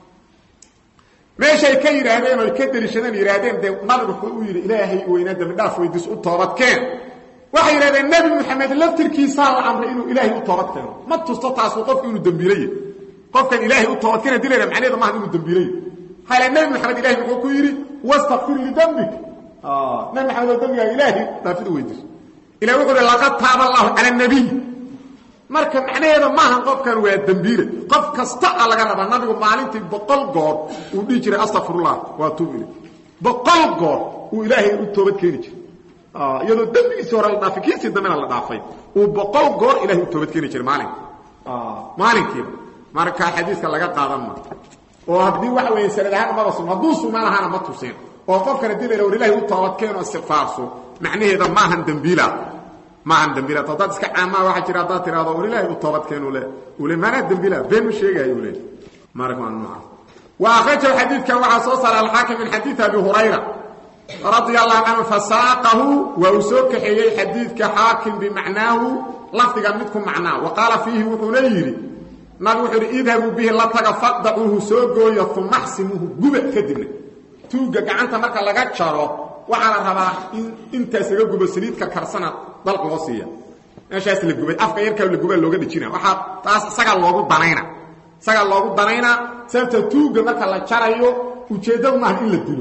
meeshay ka yidhaahdeen oy ka deliishadeen yidhaahdeen dee nabigu wuxuu u yidhi ilaahay weynaa dambidhaaf weydiis u toobadkeen waxay yidhahdeen nebi moxamed laftirkiisaa la amray inuu ilaahay u toobad keeno ma tusto taasu qofku inuu dembiilaye qofkan ilaahay u toobadkeena dilayna macnaheedu maaha inuu dembiilaye hale nebi moxamed ilahay muxuu ku yidhi wastakfir lidambik nebi moxamed oo dembigaaga ilaahay dhaafid u weydiiso ilahi wuxuu hi laqad taaba allahu cala nabiy marka macnaheeda maahan qofkan waa dembiile qof kasta a laga rabaa nabigu maalintii boqol goor uu dhihi jiray astaqfirullah waa tuub ile boqol goor uu ilaahay u toobad keeni jiray iyadoo dembigiisii hore la dhaafay kiisii dambena la dhaafay uu boqol goor ilahay u toobad keeni jiray maalin maalinkiiba marka xadiiska laga qaadan ma oo haddii waxa weeye sanad ahaan maba sugna hadduu sugnaan lahaana ma tuseen oo qofkana dii la yidhah war ilahay u toobad keeno istikfaarso macnaheeda maahan dembiila maahan dembiila haddaad iska caamaa waxaa jira haddaad tirahdo war ilaahay u toobad keeno le uu le maanaa dembiila been ma sheegayo u le marka waa noocaas wa akhrajahu xadiidkan waxaa soo saaray alxaakim min xadiid abi hurayra radia allahu canhu fasaaqahu waa uu soo kaxeeyey xadiidka xaakim bimacnaahu lafdiga midku macnaa wa qaala fiihi wuxuuna yidhi nabig wuxuu yidhi idhabuu bihi la taga faqdacuuhu soo gooya uma axsimuuhu guba kadibna tuugga gacanta marka laga jaro waxaa la rabaa in intaas laga gubo saliidka karsana dalq loo siiya meeshaas la gubay afka yarkaa la gubaa looga dhejina waxaa taas isagaa loogu danayna isagaa loogu danaynaa sababta tuugga marka la jarayo ujeeddadu maaha in la dilo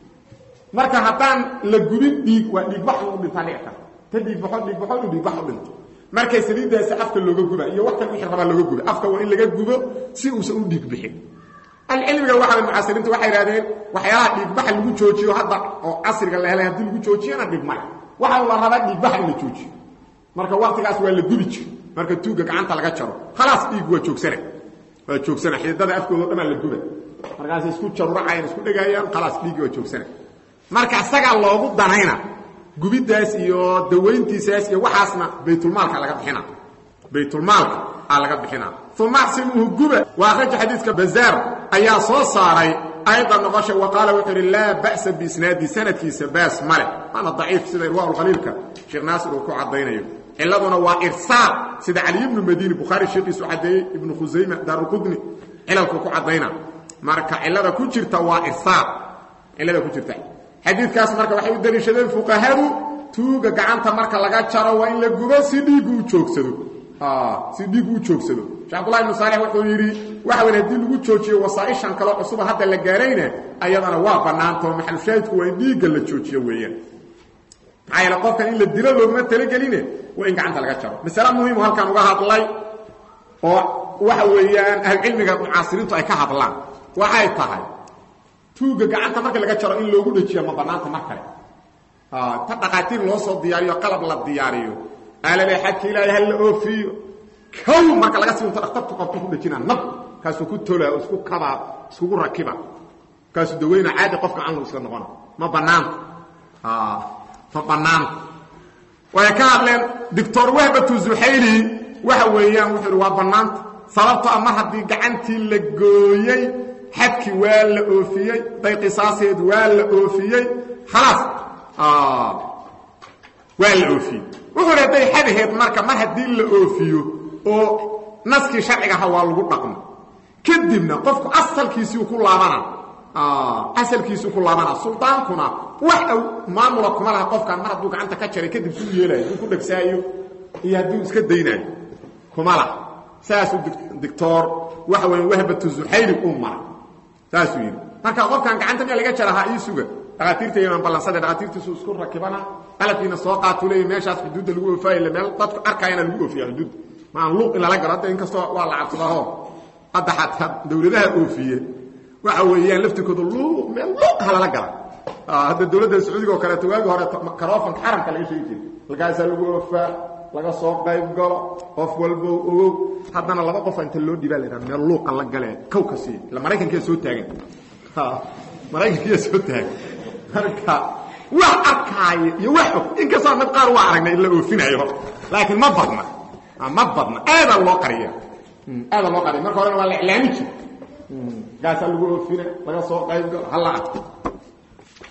marka haddaan la gubin dhiig waa dhiigbax u dhintaa dhici karta ta dhiigbaxo dhiigbaxo inuu dhiigbax u dhinto markay saliiddaasi afka looga guba iyo wax kal wixii rabaa looga guba afka waa in laga gubo si uusan u dhiig bixin alcilmiga waxa mucaasiriintu waxay idhahdeen waxyaalaha dhiigbaxa lagu joojiyo hadda oo casriga la helay haddii lagu joojiyana dhigmale waxa la rabaa dhiigbaxa in la joojiyo marka waktigaas waa la gubi jir marka tuugga gacanta laga jaro khalaas dhiig waa joogsana waa joogsana xididada afkooda o dhamaa la guba markaas isku jaruracayaan isku dhegayaan khalaas dhiiggi waa joogsana marka isagaa loogu danayna gubidaas iyo dawayntiisaas iyo waxaasna baytulmaalka laga bixina baytulmaalka aa laga bixina uma axsimuuhu guba waa akhraja xadiidka bazaar ayaa soo saaray ayda noqosha wa qaala wuxuu idhi laa ba'sa biisnaadi sanadkiisa baas male waana daciif sida irwaaulkhaliilka sheekh naasir uu ku caddaynayo ciladuna waa irsaal sida caliy ibnu madiini bukhaari sheekiisu caddeeyey ibnu khusayma daaruqudni cilalkuu ku caddayna marka cilada ku jirta waa irsaal cilada ku jirta xadiidkaas marka waxay u daliishadeen fuqahadu tuuga gacanta marka laga jaro waa in la gubo si dhiiggu u joogsado si dhiiggu u joogsado shee abdullahi ibnu saalix wuxuu yidhi waxa weyn haddii lagu joojiyo wasaaishan kaloo cusuba hadda la gaarayna ayadana waa bannaantao maxalushaahidku waa in dhiigga la joojiyo weeyaan maxaa yeele qofkan in la dilo looguma talageline waa in gacanta laga jaro masale muhimu halkan uga hadlay oo waxa weeyaan ahlucilmiga mucaasiriintu ay ka hadlaan waxay tahay tuugga gacanta marka laga jaro in loogu dhejiya ma bannaanta mar kale ta dhaqaatiir loo soo diyaariyo qalab la diyaariyo aalale xadka ilaahay ha la oofiyo kow marka laga sii unto dhakhtartu qabto ku dhejinaa nab kaasuu ku tolaa isku kabaa iskugu rakiba kaasuu daweyna caadi qofka canlu iska noqona ma bannaanta ma bannaanta way ka hadleen doctor wahbatu zuxayli waxa weeyaan wuxuu ihi waa bannaanta sababto a mar haddii gacantii la gooyey xadkii waa la oofiyey day qisaaseed waa la oofiyey khalaas waa la oofiyey wuxuu hi hadday xadaheed marka mar haddii la oofiyo oo naskii sharcigaha waa lagu dhaqmo kadibna qofku asalkiisiu ku laabana asalkiisuu ku laabana suldaankuna wax aw maamula kuma laha qofkaan mar hadduu gacanta ka jaray kadib suu yeelayo hadduu ku dhagsaayo iyo hadduu iska daynaayo kuma laha saasuu doctor waxa weya wahbatu zuxayli uu maray saasuu yidhi marka qofkaan gacanta miyaa laga jarahaa ii suga dhakhaatiirta imaan ballansade dhakhaatiirtiisu isku rakibana qalabkiina soo qaatuu leeya meeshaas xuduudda lagu oofaayla meel dadku arkayana lagu oofiya xuduudda maan luuq in lala galo hadda inkastoo waa la cabsadaaho hadda xataa dawladaha oofiye waxa weeyaan laftirkooda luuq meel luuq ha lala gala hadda dawladda sacuudiga oo kaleeto waagi hore karoofanka xaramka laga sheegi jiray halkaasaa lagu oofaa laga soo qayb galo qof walbo ogow haddana laba qofa inta loo dhibaa laydhaha meel luuqa la galee kow ka siiya ila maraykankiya soo taagan maraykankiya soo taagan marka wax arkaayo iyo wax og inkastoo mid qaar waa aragnay in la oofinayo laakiin ma badna ma badna aadaa loo qariya aadaa loo qariya marka horena waa la iclaami jira gaasaa lagu oofina laga soo qayb galo hala arko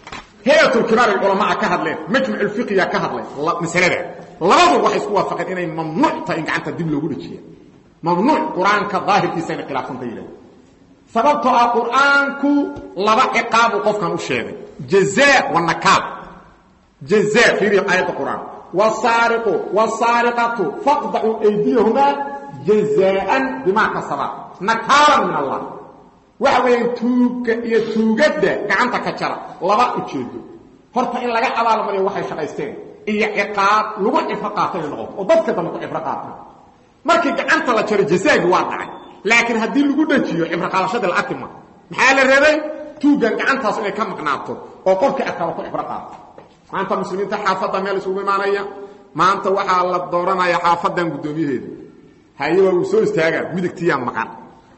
hay-atulkibaar culamaa ka hadleen majmuculfiqiya ka hadlay masalada labadu waxay isku waafaqeen inay mamnuuc tahay in gacanta dib loogu dhajiya mamnuuc qur-aanka daahirkiisa inay khilaafsanta yidhahda sababtoo ah qur-aanku laba ciqaabuu qofkan u sheegay jazaa wa nakaal jazaa fiiriya aayadda qur-aan wasaariqu wasaariqatu faqdacuu aydiyahumaa jazaaan bimaa kasabaa nakaalan min allah waxa weeyaan tuugga iyo tuugadda gacanta ka jara laba ujeedo horta in laga abaalmariyo waxay shaqaysteen iyo ciqaab lagu cibro qaata inay noqoto oo dadka dambe ku cibro qaata markii gacanta la jaro jazaagi waa dhacay laakiin haddii lagu dhajiyo cibro qaadashadii la arki ma maxaa la rabay tuuggan gacantaas inay ka maqnaato oo qofka adkaaba ku cibro qaato maanta muslimiinta xaafadda meel isugu imaanaya maanta waxaa la dooranaya xaafadan guddoomiyaheeda haye waa uu soo istaagaa midigtiyaa maqan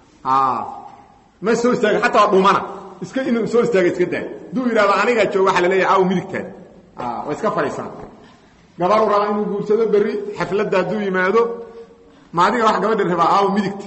ma soo istaaga xataa waa dhumana iska inuu soo istaaga iska daay hadduu yidhahdo anigaa jooga waxaa la leeyahay aw midigtaad waa iska fadhiisana gabaru raba inuu guursado berri xafladda hadduu yimaado ma adiga wax gabadha rabaa aw midigti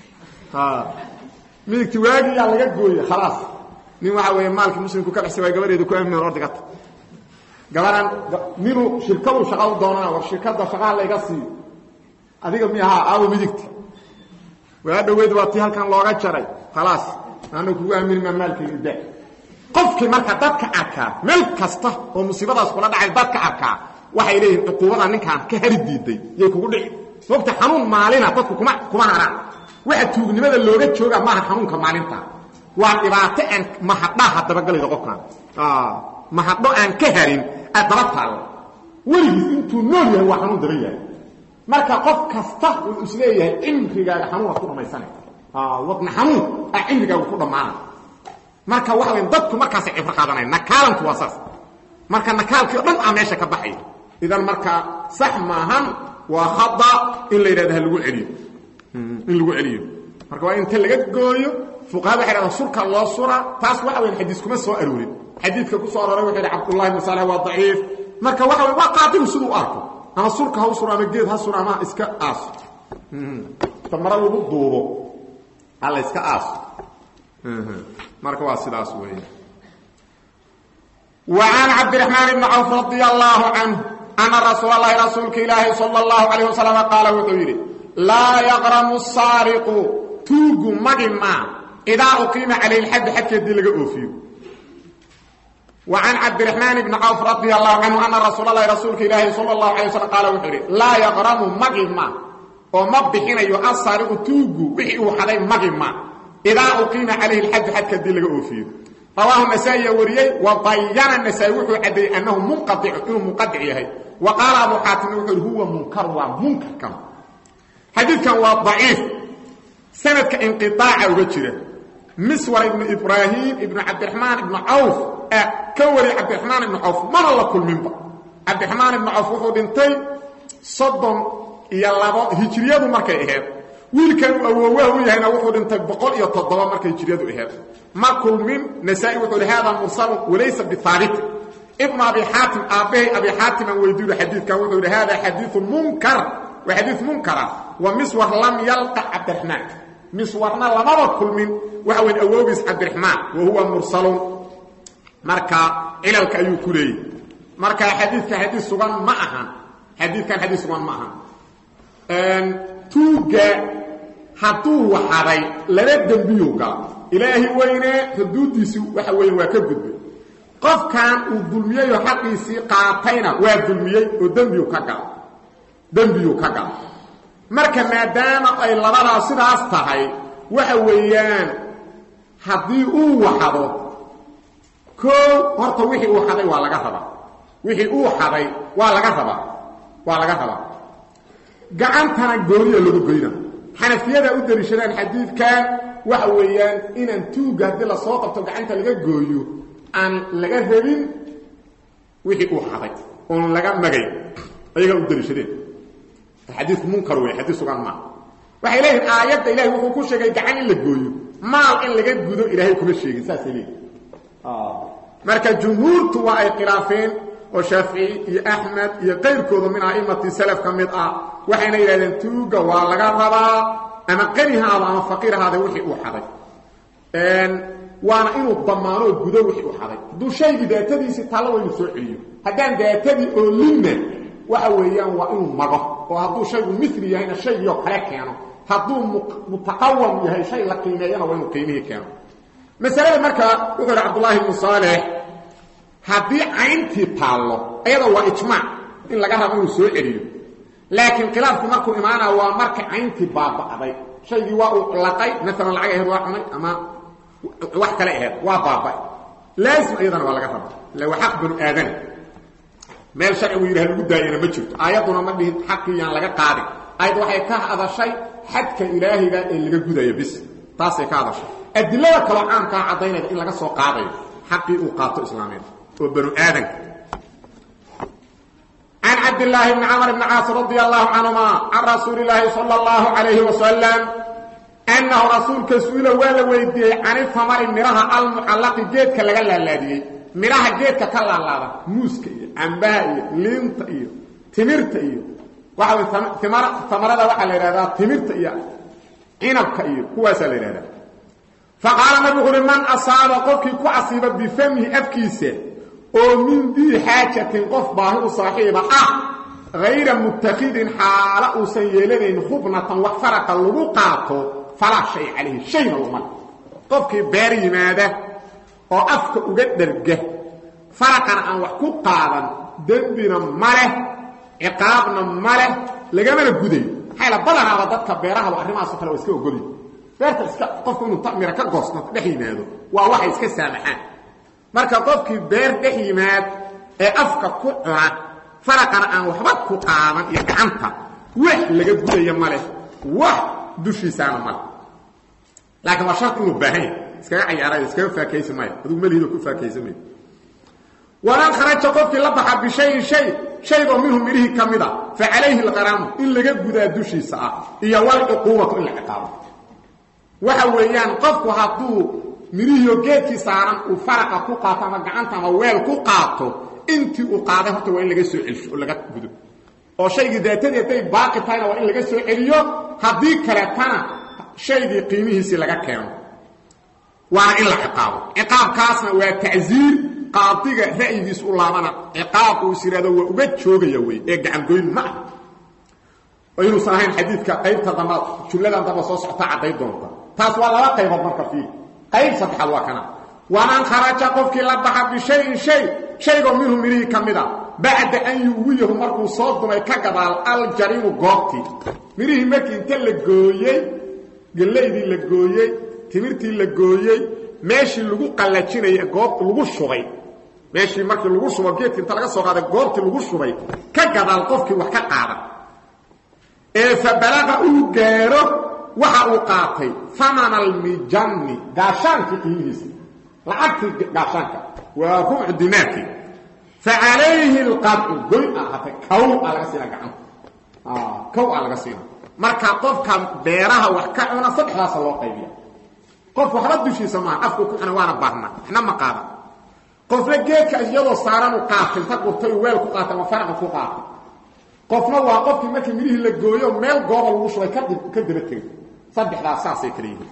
midigti waagiyaa laga gooye khalaas nin waxa weeye maalkii muslimku ka baxsay waa gabadheeda ku amnin ordigata gabaran ninuu shirkadu shaqa u doonana war shirkadda shaqaha layga siiyo adiga mi ahaa aawo midigti waa dhaweyd waa tii halkan looga jaray khalaas aana kugu aamini maa maalkayga da qofkii marka dadka arkaa meel kasta oo musiibadaas kula dhacay dadka arkaa waxay leeyihin cuquubada ninkaan ka hari diiday yay kugu dhici mogta xanuun maalina dadku kuma kuma haraan waxa tuugnimada looga jooga maaha xanuunka maalinta waa dhibaato aan mahadhaha dabagelayda qofkan mahadho aan ka harin daba taalla weligiis intuu nool yahay waa xanuun daba yahay marka qof kasta uu isleeyahay cimrigaaga xanuunaad ku dhammaysana wadna xanuun aa cimrigaaga ku dhammaana marka waxa weya dadku markaasay cibro qaadanaya nakaalantu waa saas marka nakaalkii o dhan aa meesha ka baxaya idan marka sax maahan waa khada in la yidhahdo ha lagu celiyo in lagu celiyo marka waa inta laga gooyo fuqahada waxay dhahdaan surka loo sura taas waxa weyan xadiis kuma soo aroorin xadiidka ku soo aroray wuxuu yidhi cabdullahi ibn saleh waa daciif marka waxa wey waa qaadigu siduu u arko ama surka ha u suro ama geed ha suro ama iska aaso ta mare lagu duubo alla iska aaso marka waa sidaas weeye وعن عبد الرحمن بن عوف رضي الله عنه أن رسول الله رسولك إلهي صلى الله عليه وسلم قال وحيري لا يغرم السارق توق مجمع إذا أقيم عليه الحد حتى يدي لك أوفيه وعن عبد الرحمن بن عوف رضي الله عنه أن رسول الله رسولك إلهي صلى الله عليه وسلم قال وحيري لا يغرم مجمع ومبحين يؤثر توق وحي وحدي مجمع إذا أقيم عليه الحد حتى يدي لك أوفيه رواه النسائي وريي وبين النسائي وحو عدي انه منقطع انه منقطع يحيى وقال ابو حاتم هو منكر ومنكر كما حديث كان ضعيف سند كانقطاع وجره مسور ابن ابراهيم ابن عبد الرحمن ابن عوف كوري عبد الرحمن بن عوف ما الله كل من عبد الرحمن بن عوف وحو دنتي صدم يا لبا هجريده markay ahayd wiilkan awowah u yahayna wuxuu dhintay boqol iyo toddoba markay hijriyadu ahayd ma kulmin nasaa-i wuxuu hi hada mursal walaysa bihaabit ibn abi xaatim aabbahay abi xaatim aan weydiiyo xadiidkan wuxuu yidhi hada xadiiu munkar waa xadiid munkara wa miswar lam yalqa cabdiraxmaan miswarna lamaba kulmin waxa weyn awoogiis cabdiraxmaan wa huwa mursalun marka cilalka ayuu ku leeyay marka xadiidka xadiid sugan ma ahan xadiidkan xadiid sugan ma ahan tuugga hadduu waxaday laba dembiyuu gala ilaahi weyne xuduuddiisii waxa weeye waa ka gudbay qofkan uu dulmiyeyoo xaqiisii qaatayna waa dulmiyey oo dembiyuu ka gala dembiyuu ka gala marka maadaama ay labadaa sidaas tahay waxa weeyaan haddii uu waxado koo horta wixii uu xaday waa laga rabaa wixii uu xaday waa laga rabaa waa laga rabaa gacantana gooniya lagu goyna xanafiyada u daliishadaan xadiidkan waxa weeyaan inaan tuugga haddii lasoo qabto gacanta laga gooyo aan laga rabin wixii uu xaday oon laga magay ayagaa u daliishadeen xadiiku munkar wey xadiis sugan maa waxay leeyihin aayadda ilahay wuxuu ku sheegay gacan in la gooyo maal in laga gudo ilaahay kuma sheegin saasay leeyihin marka jumhuurtu waa ay khilaafeen oo shaafici iyo axmed iyo qayrkooda min a'imati salaf ka mid ah waxayna yidhahdeen tuugga waa laga rabaa ama qani haado ama faqiir haada wixii uu xaday waana inuu damaanoo gudo wixii u xaday hadduu shaygii daatadiisii taallo waa inuu soo celiyo haddaan daatadii oo linna waxa weeyaan waa inuu mago oo hadduu shaygu mili yahayna shaygii oo kale keeno hadduu mutaqawam yahay shay la qiimeeyana waa inuu qiimihii keeno masalada markaa wuxuu yidhi cabdullaahi ibnu saalex haddii cayntii taallo ayada waa ijmaac in laga rabo inuu soo celiyo laakiin khilaafku markuu imaanaa waa marka cayntii baaba'day shaygii waa uu laqay maalan lacag aheed waa cunay ama wax kale aheed waa baaba'ay laazim iyadana waa laga raba illa waa xaq banu aadana meel sharcigu yidhaha lagu daayana ma jirto aayadduna ma dhihin xaqii yaan laga qaadin aayad waxay ka hadashay xadka ilaahiga ee laga gudayo bis taasay ka hadashay adilada kaloo caamkaa caddaynayda in laga soo qaadayo xaqii uu qaato islaameed oo banu aadanka can cabdillaahi bni camr bni caas radia allahu canhuma can rasuuli illaahi sala allahu calayhi wasalam annahu rasuulka su-ila waa la weydiiyey cani tamari midhaha almucallaqi geedka laga laalaadiyey midhaha geedka ka laalaada muuska iyo cambaha iyo liinta iyo timirta iyo waxa way tamarada waxaa la yidhahdaa timirta iyo cinabka iyo kuwaasaa la yidhahdaa faqaala nabigu uhi man asaaba qofkii ku asiiba bifamihi afkiisa oo min dii xaajatin qof baahi u saaxiiba ah hayra mutakidin xaala uusan yeelanayn khubnatan wax faraqa lagu qaato falaa shay calayhi shayna luma qofkii beer yimaada oo afka uga dherga faraqana aan wax ku qaadan dembina ma leh ciqaabna ma leh lagamana gudayo maxaa la badanaaba dadka beerahaba arrimahaaso kale waa iska ogolyi beerta iska qofku inuu tamira ka goosto dhex yimaado waa waxay iska saamaxaan marka qofkii beer dhex yimaad ee afka ku cuna faraqana aan waxba ku qaadan iyo gacanta wax laga gudaya ma leh wax dushiisaana male laakiin waa sharti inuu baahan yahay iskaga cayaarayo iskaga faakaysi maayo adugu melihido ku faakaysa mayo waman kharaja qofkii la baxa bishayin shay shaygoo minhu midhihii ka mid a fa calayhi alqaraamu in laga gudaa dushiisa ah iyo walcuquubatu in la ciqaabo waxa weeyaan qofku hadduu midhihiio geedkii saaran uu faraqa ku qaato ama gacanta ama weel ku qaato intii uu qaaday horta waa in laga soo celsho oo laga gudo oo shaygii daatadii hadday baaqi tahayna waa in laga soo celiyo haddii kaleetana shaygii qiimihiisii laga keeno waana in la ciqaabo ciqaabkaasna waa tacsiir qaadiga ra'yigiis u laabana ciqaab uu is yidhahdo waa uga joogaya wey ee gacangoyn ma ah oo inuusan ahayn xadiidka qaybta damba jumladan damba soo socota cadday doonta taas waa laba qaybood marka fiir qayb saddexaad waa kana waman kharaja qofkii la baxa bishayin shay shaygoo minhu midhihii ka mid a bacda an yuwiyahu markuu soo dumay ka gadaal aljariinu goobtii midhihii markii inta la gooyey gellaydii la gooyey timirtii la gooyey meeshii lagu qallajinaya goob lagu shubay meeshii markii lagu shubo geedkii inta laga soo qaaday goobtii lagu shubay ka gadaal qofkii wax ka qaada ee fa balaqa uu gaaro waxa uu qaatay amana almijanni gaashaankii qiimihiisa lacagtii gaashaanka waa rubcu dinaarkii fa calayhi alqadcu goy a ahaatay kow aa laga siina gacanta kow aa laga siina marka qofka beeraha wax ka cuna saddexdaasa loo qaybiya qof waxba dushiisa maaha afku ku cuna waana baarna waxna ma qaada qofna geedka iyadoo saaran u qaatay inta qurtay weel ku qaatay ama faraqa ku qaatay qofna waa qofkii markii midhihii la gooyo meel gooba lagu shubay kadib ka daba tegay saddexdaas saasay kala yihiin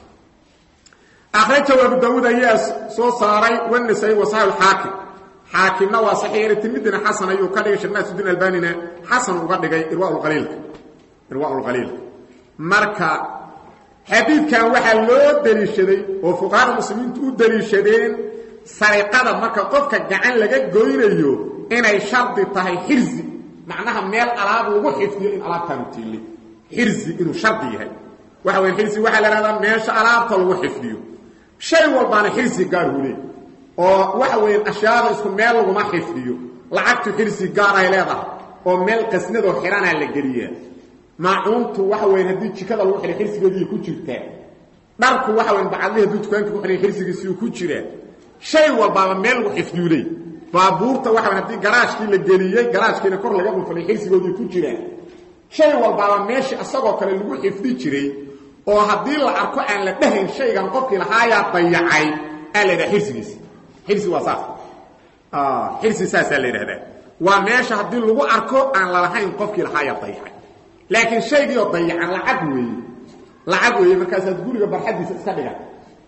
akhrajahu abu daawuud ayaa soo saaray wanasai wa saxi xaakim xaakimna waa saxiix tirmidina xasan ayuu ka dhigay sheekh naasuddiin albanina xasan uga dhigay irwaaulqaliilka irwaaulqaliilka marka xadiidkan waxaa loo daliishaday oo fuqahada muslimiintu u daliishadeen sariqada marka qofka gacan laga goynayo inay shardi tahay xirzi macnaha meel alaab lagu xifdiyo in alaabtaanu tiili xirzi inuu shardi yahay waxa weya xirzi waxaa la ihahdaa meesha alaabta lagu xifdiyo shay walbaana xirsi gaar hule oo waxa weeyaan ashyaada isku meel laguma xifdiyo lacagtu xirsi gaar ay leedahay oo meel qasnadoo xiranaa la geliyaa maacuuntu waxa weyan haddii jikada lagu xihay xirsigeediiy ku jirtaa dharku waxa weyan bacadli hadduu dukaanka ku xihay xirsigiisiiu ku jiraa shay walbaaba meel lagu xifdiyu leey baabuurta waxa weyan haddii garaashkii la geliyey garaashkiina kor laga dhulfalay xirsigoodii ku jiraa shay walbaaba meeshii isagoo kale lagu xifdi jiray oo haddii la arko aan la dhahayn shaygan qofkii lahaayaa dayacay aa la ydhaha xirsigiisi xirsi waa saas xirsi saasaa la yidhahdaa waa meesha haddii lagu arko aan lalahayn qofkii lahaayaa dayacay laakiin shaygiioo dayacan lacag weeye lacag weeye markaasaad guriga barxaddiisa iska dhigan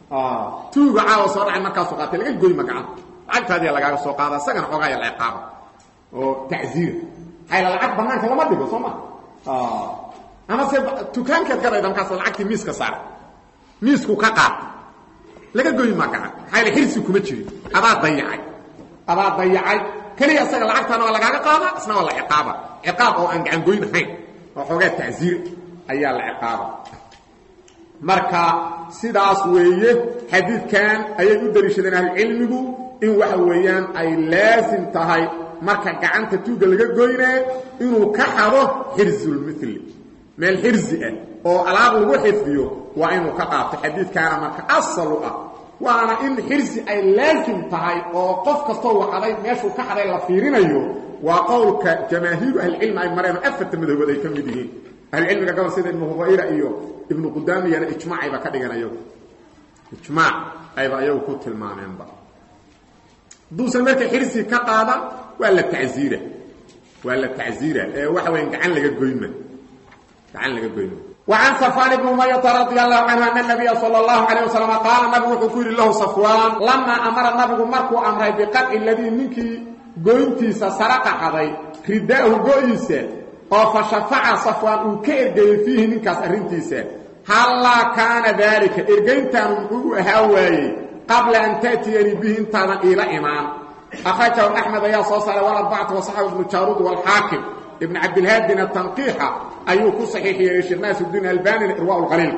tuuga caawa soo dhacay markaasuu qaatay laga goyma gacanta lacagtaadiya lagaaga soo qaada isagana xoogaa ya ciqaaba oo tacziira hayla lacag banaanka lama dhigo soo ma ama se dukaankeed gadayda markaas lacagtii miiska saara miisku ka qaata laga goyma gacan hayla xirsi kuma jirin adaa dayacay adaa dayacay keliya isaga lacagtaana waa lagaaga qaada isna waa la ciqaaba ciqaab oo aan gacan goyn ahayn oo xoogaa tacziir ayaa la ciqaaba marka sidaas weeye xadiidkan ayay u daliishadeen ahlucilmigu in waxa weeyaan ay laasim tahay marka gacanta tuugga laga goynaa inuu ka xado xirsulmili meel xirsi ah oo alaab lagu xifdiyo waa inuu ka qaato xadiidkaana marka asal u ah waana in xirsi ay laasim tahay oo qof kastoo wacday meeshuu ka xaday la fiirinayo waa qowlka jamaahiiru ahlicilmi ay mareen oo afarta madhabood ay ka mid yihiin ahlucilmiga gobol sida ibnu hubayra iyo ibnu qudaamiyana ijmaacayba ka dhigan ayagu ijmaac ayba ayagu ku tilmaameenba haduusan marka xirsi ka qaadan waa la tacziira waa la tacziira ee waxa weya gacan laga goyma gacan laga goyma وعن صفوان بن أمية رضي الله عنه أن النبي صلى الله عليه وسلم قال نبي وحكور له صفوان لما أمر النبي مركو أمره بقطع الذي منك قوينتيس سرق حضي رداءه قويسة فشفع صفوان وكيرجي فيه منكاس أرنتيسة هلا كان ذلك إرجينتان محوه هواي قبل أن تأتيني به انتظر إلى إمام أخرجه أحمد يا صوصر والأربعة وصحبه ابن جارود والحاكم ابن عبد الهاد بن التنقيحة أيوه كو صحيح يا شيخ ناس الدين الباني الإرواء الغليل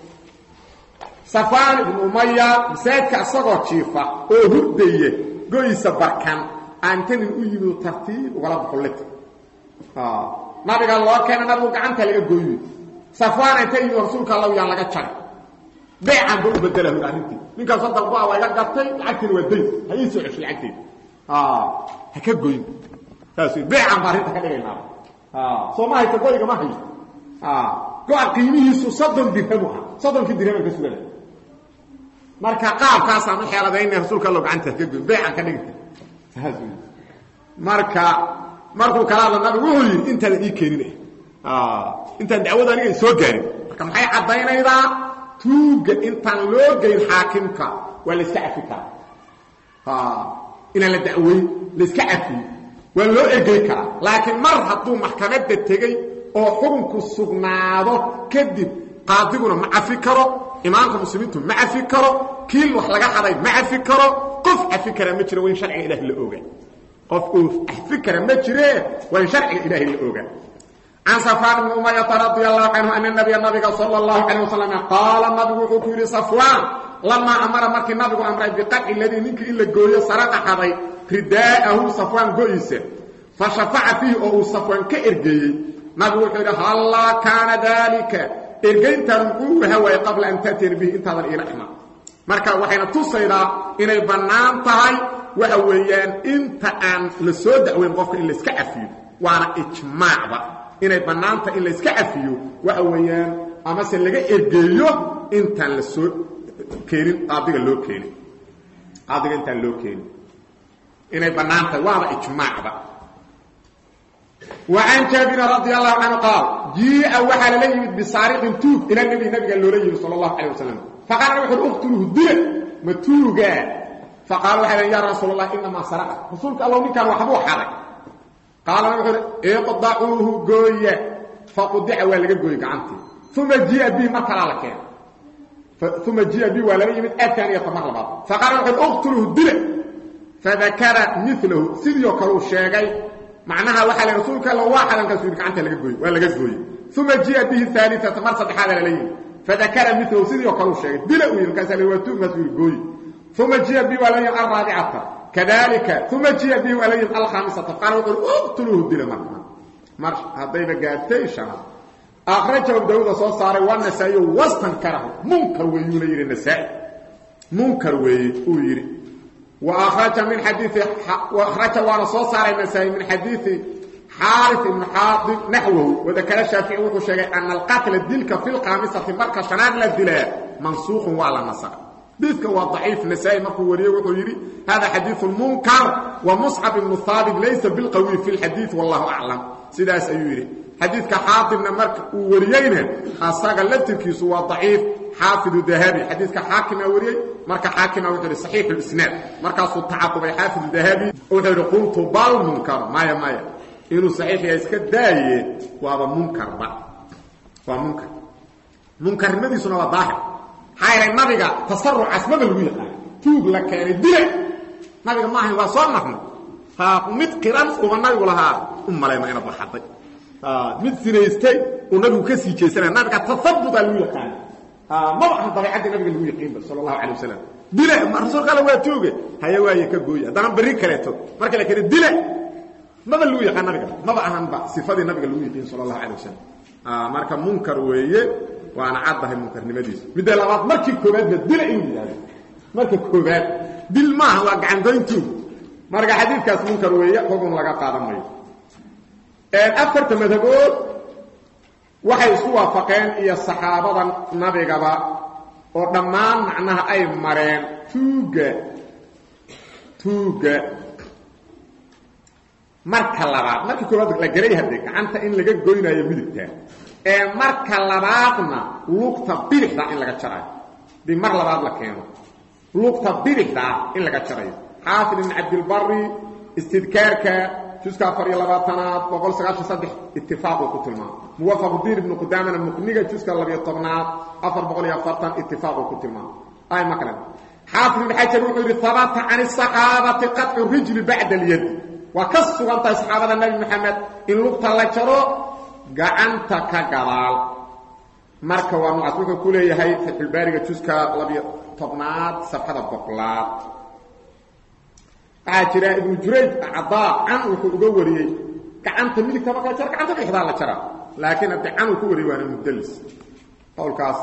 صفان بن أمية مسايدك أصغر شيفة أو هردية قويسة بركان أنتن الأيم ترتيب ولا بحلت آه نبي قال الله كان نبي قعنت لك قوي صفوان أنتن رسولك الله يان لك تشارك بيعا بو بدله الارنتي ninka sadaq baa waa iga gatay lacagtii waa day hay soo ceshay lacagtii ah haka goyn taas beecan barinta ka dhigayna ah Soomaali ka goyga ma hay ah go'a qiimihiisu 30 dirham ah 30 dirham ka sugan marka qaabkaas aan xeeladayna rasuulka Allah gacanta ka goyn beecan ka dhigtay taas marka markuu kala nabi wuxuu yiri inta la ii keeninay ah inta dacwada aniga soo gaarin marka maxay cadaynaydaa tuuga intaan loo geyn xaakimka waa la iska cafi karaa inaan la dacweyn la iska cafiyo waa loo ergey karaa laakiin mar hadduu maxkamadda tegey oo xukunku sugnaado kadib qaadiguna ma cafi karo imaamka muslimiintu ma cafi karo kiil wax laga haday ma cafi karo qof cafi kara ma jiro waa in sharciga ilahi la ogaa qof uu cafi kara ma jiree waa in sharciga ilaahi la ogaa عن صفوان بن أمية رضي الله عنه أن النبي النبي صلى الله عليه وسلم قال النبي وحكور صفوان لما أمر مرك النبي أمر بقطع الذي منك إلا قوية سرق حضي رداءه صفوان قويسة فشفع فيه أو صفوان كإرقي نبي وحكور هلا كان ذلك إرقين تنقوه هو قبل أن تأتي به انتظر إلى إحنا marka waxayna tusaydaa inay bannaan tahay waxa weeyaan inta aan la soo dacweyn qofka in la iska cafiyo waana ijmaacba inay banaanta in la iska cafiyo waxa weeyaan ama se laga ergeeyo intaan la soo keenin qaadiga loo keenin qaadiga intaan loo keenin inay banaanta waaba ijmaacba وعن جابر رضي الله عنه قال جيء وحل لي بسارق توب الى النبي النبي قال له لي صلى الله عليه وسلم فقال له اقتله الدل متوغا فقال وحل يا رسول الله انما سرق رسولك الله كان وحبو حرك قال وحر اقضعوه قوية فقضع ولا قوي قعنتي ثم جاء به مركل لك ثم جاء به ولا يمد الثانية مرة بعض فقال وحر اقتله الدل فذكر مثله سيديو كرو الشيغي معناها وحل رسولك الله واحدا كسوي قعنتي لك قوي ولا قوي ثم جاء به الثالثة مرة صدحة لليه فذكر مثله سيديو كرو الشيغي دل وين كسل وتوب مسوي قوي ثم جاء به ولا يمد الرابعة كذلك ثم جاء به ولي الخامسة قال اقتلوه الدل مرحبا مرش هذا قاعدتي شما أخرجه داود صلى الله عليه والنسائي واستنكره منكر ويولي النسائي منكر ويولي وأخرج من حديث وأخرج وانا صلى الله عليه النسائي من حديث حارث بن حاضر نحوه وذكر الشافعي وحشي أن القتل الدلك في الخامسة مركز شناد للدلاء منسوخ وعلى نصر حديثك هو ضعيف نسائي مركو وريه وحيري هذا حديث المنكر ومصعب بن ثابت ليس بالقوي في الحديث والله أعلم سيداس أيوري حديثك حاطب مرك وريينه أصاق اللتركيس هو ضعيف xaafidu dahabi xadiiska xaakimaa wariyey marka xaakima wuxuu ihi saxiixu lisnaad markaasuu tacaqubay xaafidu dahabi wuxuu ihi qultu bal munkar maya maya inuu saxiix yahay iska daaye waaba munkarba waa munkar munkarnimadiisuna waa daahir maxaa yeelay nabiga tasarucaas maba lagu yaqaan tuug la keenay dile nabiga ma ahayn waa soo marnay ha mid qiran uba nabigu lahaa u malayma ina baxaday mid sinaystay uu nabigu ka sii jeesanaya nabiga tasabutaa lagu yaqaana maba ahan dabeecadii nabiga lagu yaqiinba sal allahu alay wasalam dile rasuulka alla waa tooge haya waaye ka gooye haddana berri kaleeto marka la keena dile maba lagu yaqaan nabiga maba ahanba sifadii nabiga lagu yaqiin sal allahu alay wasalam marka munkar weeye waana caddahay munkarnimadiisa midda labaad markii koobaadba dila inuu yidhahdo marka koobaad dil maaha waa gacangoyntuug marka xadiidkaas munkar weeye xugun laga qaadan mayo afarta madhabood waxay isku waafaqeen iyo saxaabada nabigaba oo dhammaan macnaha ay mareen tuugga tuugga marka labaad markii koobaad la garay hadde gacanta in laga goynaayo midigta ee marka labaadna lugta bidixda in laga jarayo dii mar labaad la keeno lugta bidixdaa in laga jarayo xaafid ibn cabdilbari istidkaarka juska afar iyo labaatanaad boqol sagaashan saddex itifaaquu ku tilmaamo muwafaqdiin ibnu qudaamana muqniga juska labiyo tobnaad afar boqol iyo afartan itifaaquu ku tilmaamo ay ma kale xaafid ibn xajar wuxuu yidhi habata can asaxaabati qaطcu rijli bacda alyadi waa ka sugan tahay saxaabada nebi moxamed in lugta la jaro gacanta ka gadaal marka waa nucaas wuxuu ku leeyahay fatxulbaariga juska labiyo tobnaad safxada boqolaad waxaa jira ibnu jurayj cadaa can wuxuu uga wariyey gacanta midigta marka la jaro gacanta bixdaa la jaraa laakiin haddii can uu ku wariyey waana mudlis qowlkaas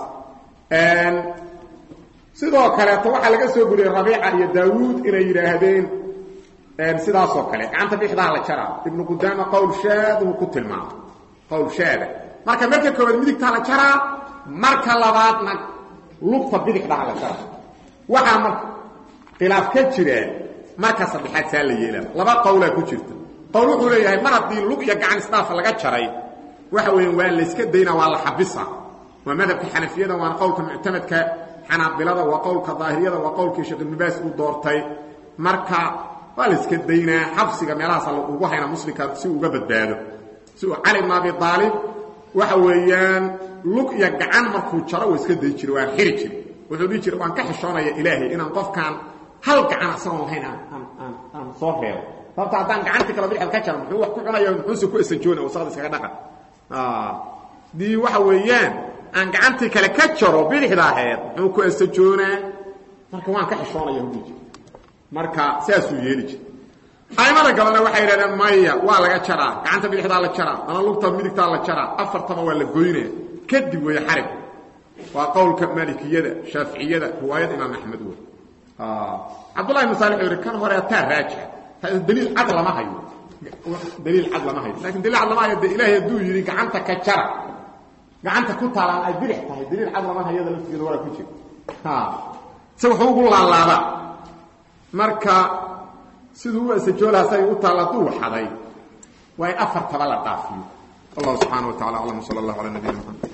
sidoo kaleeto waxaa laga soo guriyey rabiica iyo daawuud inay yidhaahdeen sidaasoo kale gacanta bixdaa la jaraa ibnu qudaama qowl shaad uu ku tilmaamo qowl shaada marka marka koobaad midigtaa la jaraa marka labaadna lugta bidixdaa la jaraa waxaa marka khilaaf ka jira marka saddexaad saa la yeelaa laba qowlaa ku jirta qowl wuxuu leeyahay mar haddii lug iyo gacan isdhaafa laga jaray waxa weeyaan waa layska daynaa waa la xabisa waa madhabka xanafiyada waana qowlka muctamadka xanaabilada waa qowlka daahiriyada waa qowlkii sheekh ibnu baas uu doortay marka waa la iska daynaa xabsiga meelahaasa ugu hayna muslimka si uu uga badbaado si uu cali bn abi aalib waxa weeyaan lug iyo gacan markuu jaro waa iska day jira waan xiri jiri wuxuu dhihi jira waan ka xishoonaya ilaahay inaan qofkaan hal gacan asagoon lahayn aan soo reebo sababta haddaan gacantii kala bidixda ka jaro muxuu wax ku cunaya muxuuse ku esajoona wasaqda iskaga dhaqan dii waxa weeyaan aan gacantii kale ka jaro bidixda aheed muxuu ku esajoonaa marka waan ka xishoonaya hudhi jir marka saasuu yeeli jir aimada galana waxay yidhahdeen maya waa laga jaraa gacanta bidixdaa la jaraa ama lugta midigtaa la jaraa afartaba waa la goynaya kadib weeye xarig waa qowlka maalikiyada shaaficiyada riwaayada imaam axmed wey cabdullahi ibn saalix wuxuu yidhi kan hore ataa raajixa daliil cad lama hayo daliil cad lama hayo lakin daliil cad lama hayo de ilaahay hadduu yidhi gacanta ka jara gacanta ku taalaan ay bidix tahay daliil cad lama hayada laftigeeda waraa ku jira se wuxuu ugu laalaabaa marka siduu u asajoolaha say u taalla hadduu waxaday waa in afartaba la dhaafiyo allah subxaana wa tacala aclam sala allahu ala nabiyina mxamed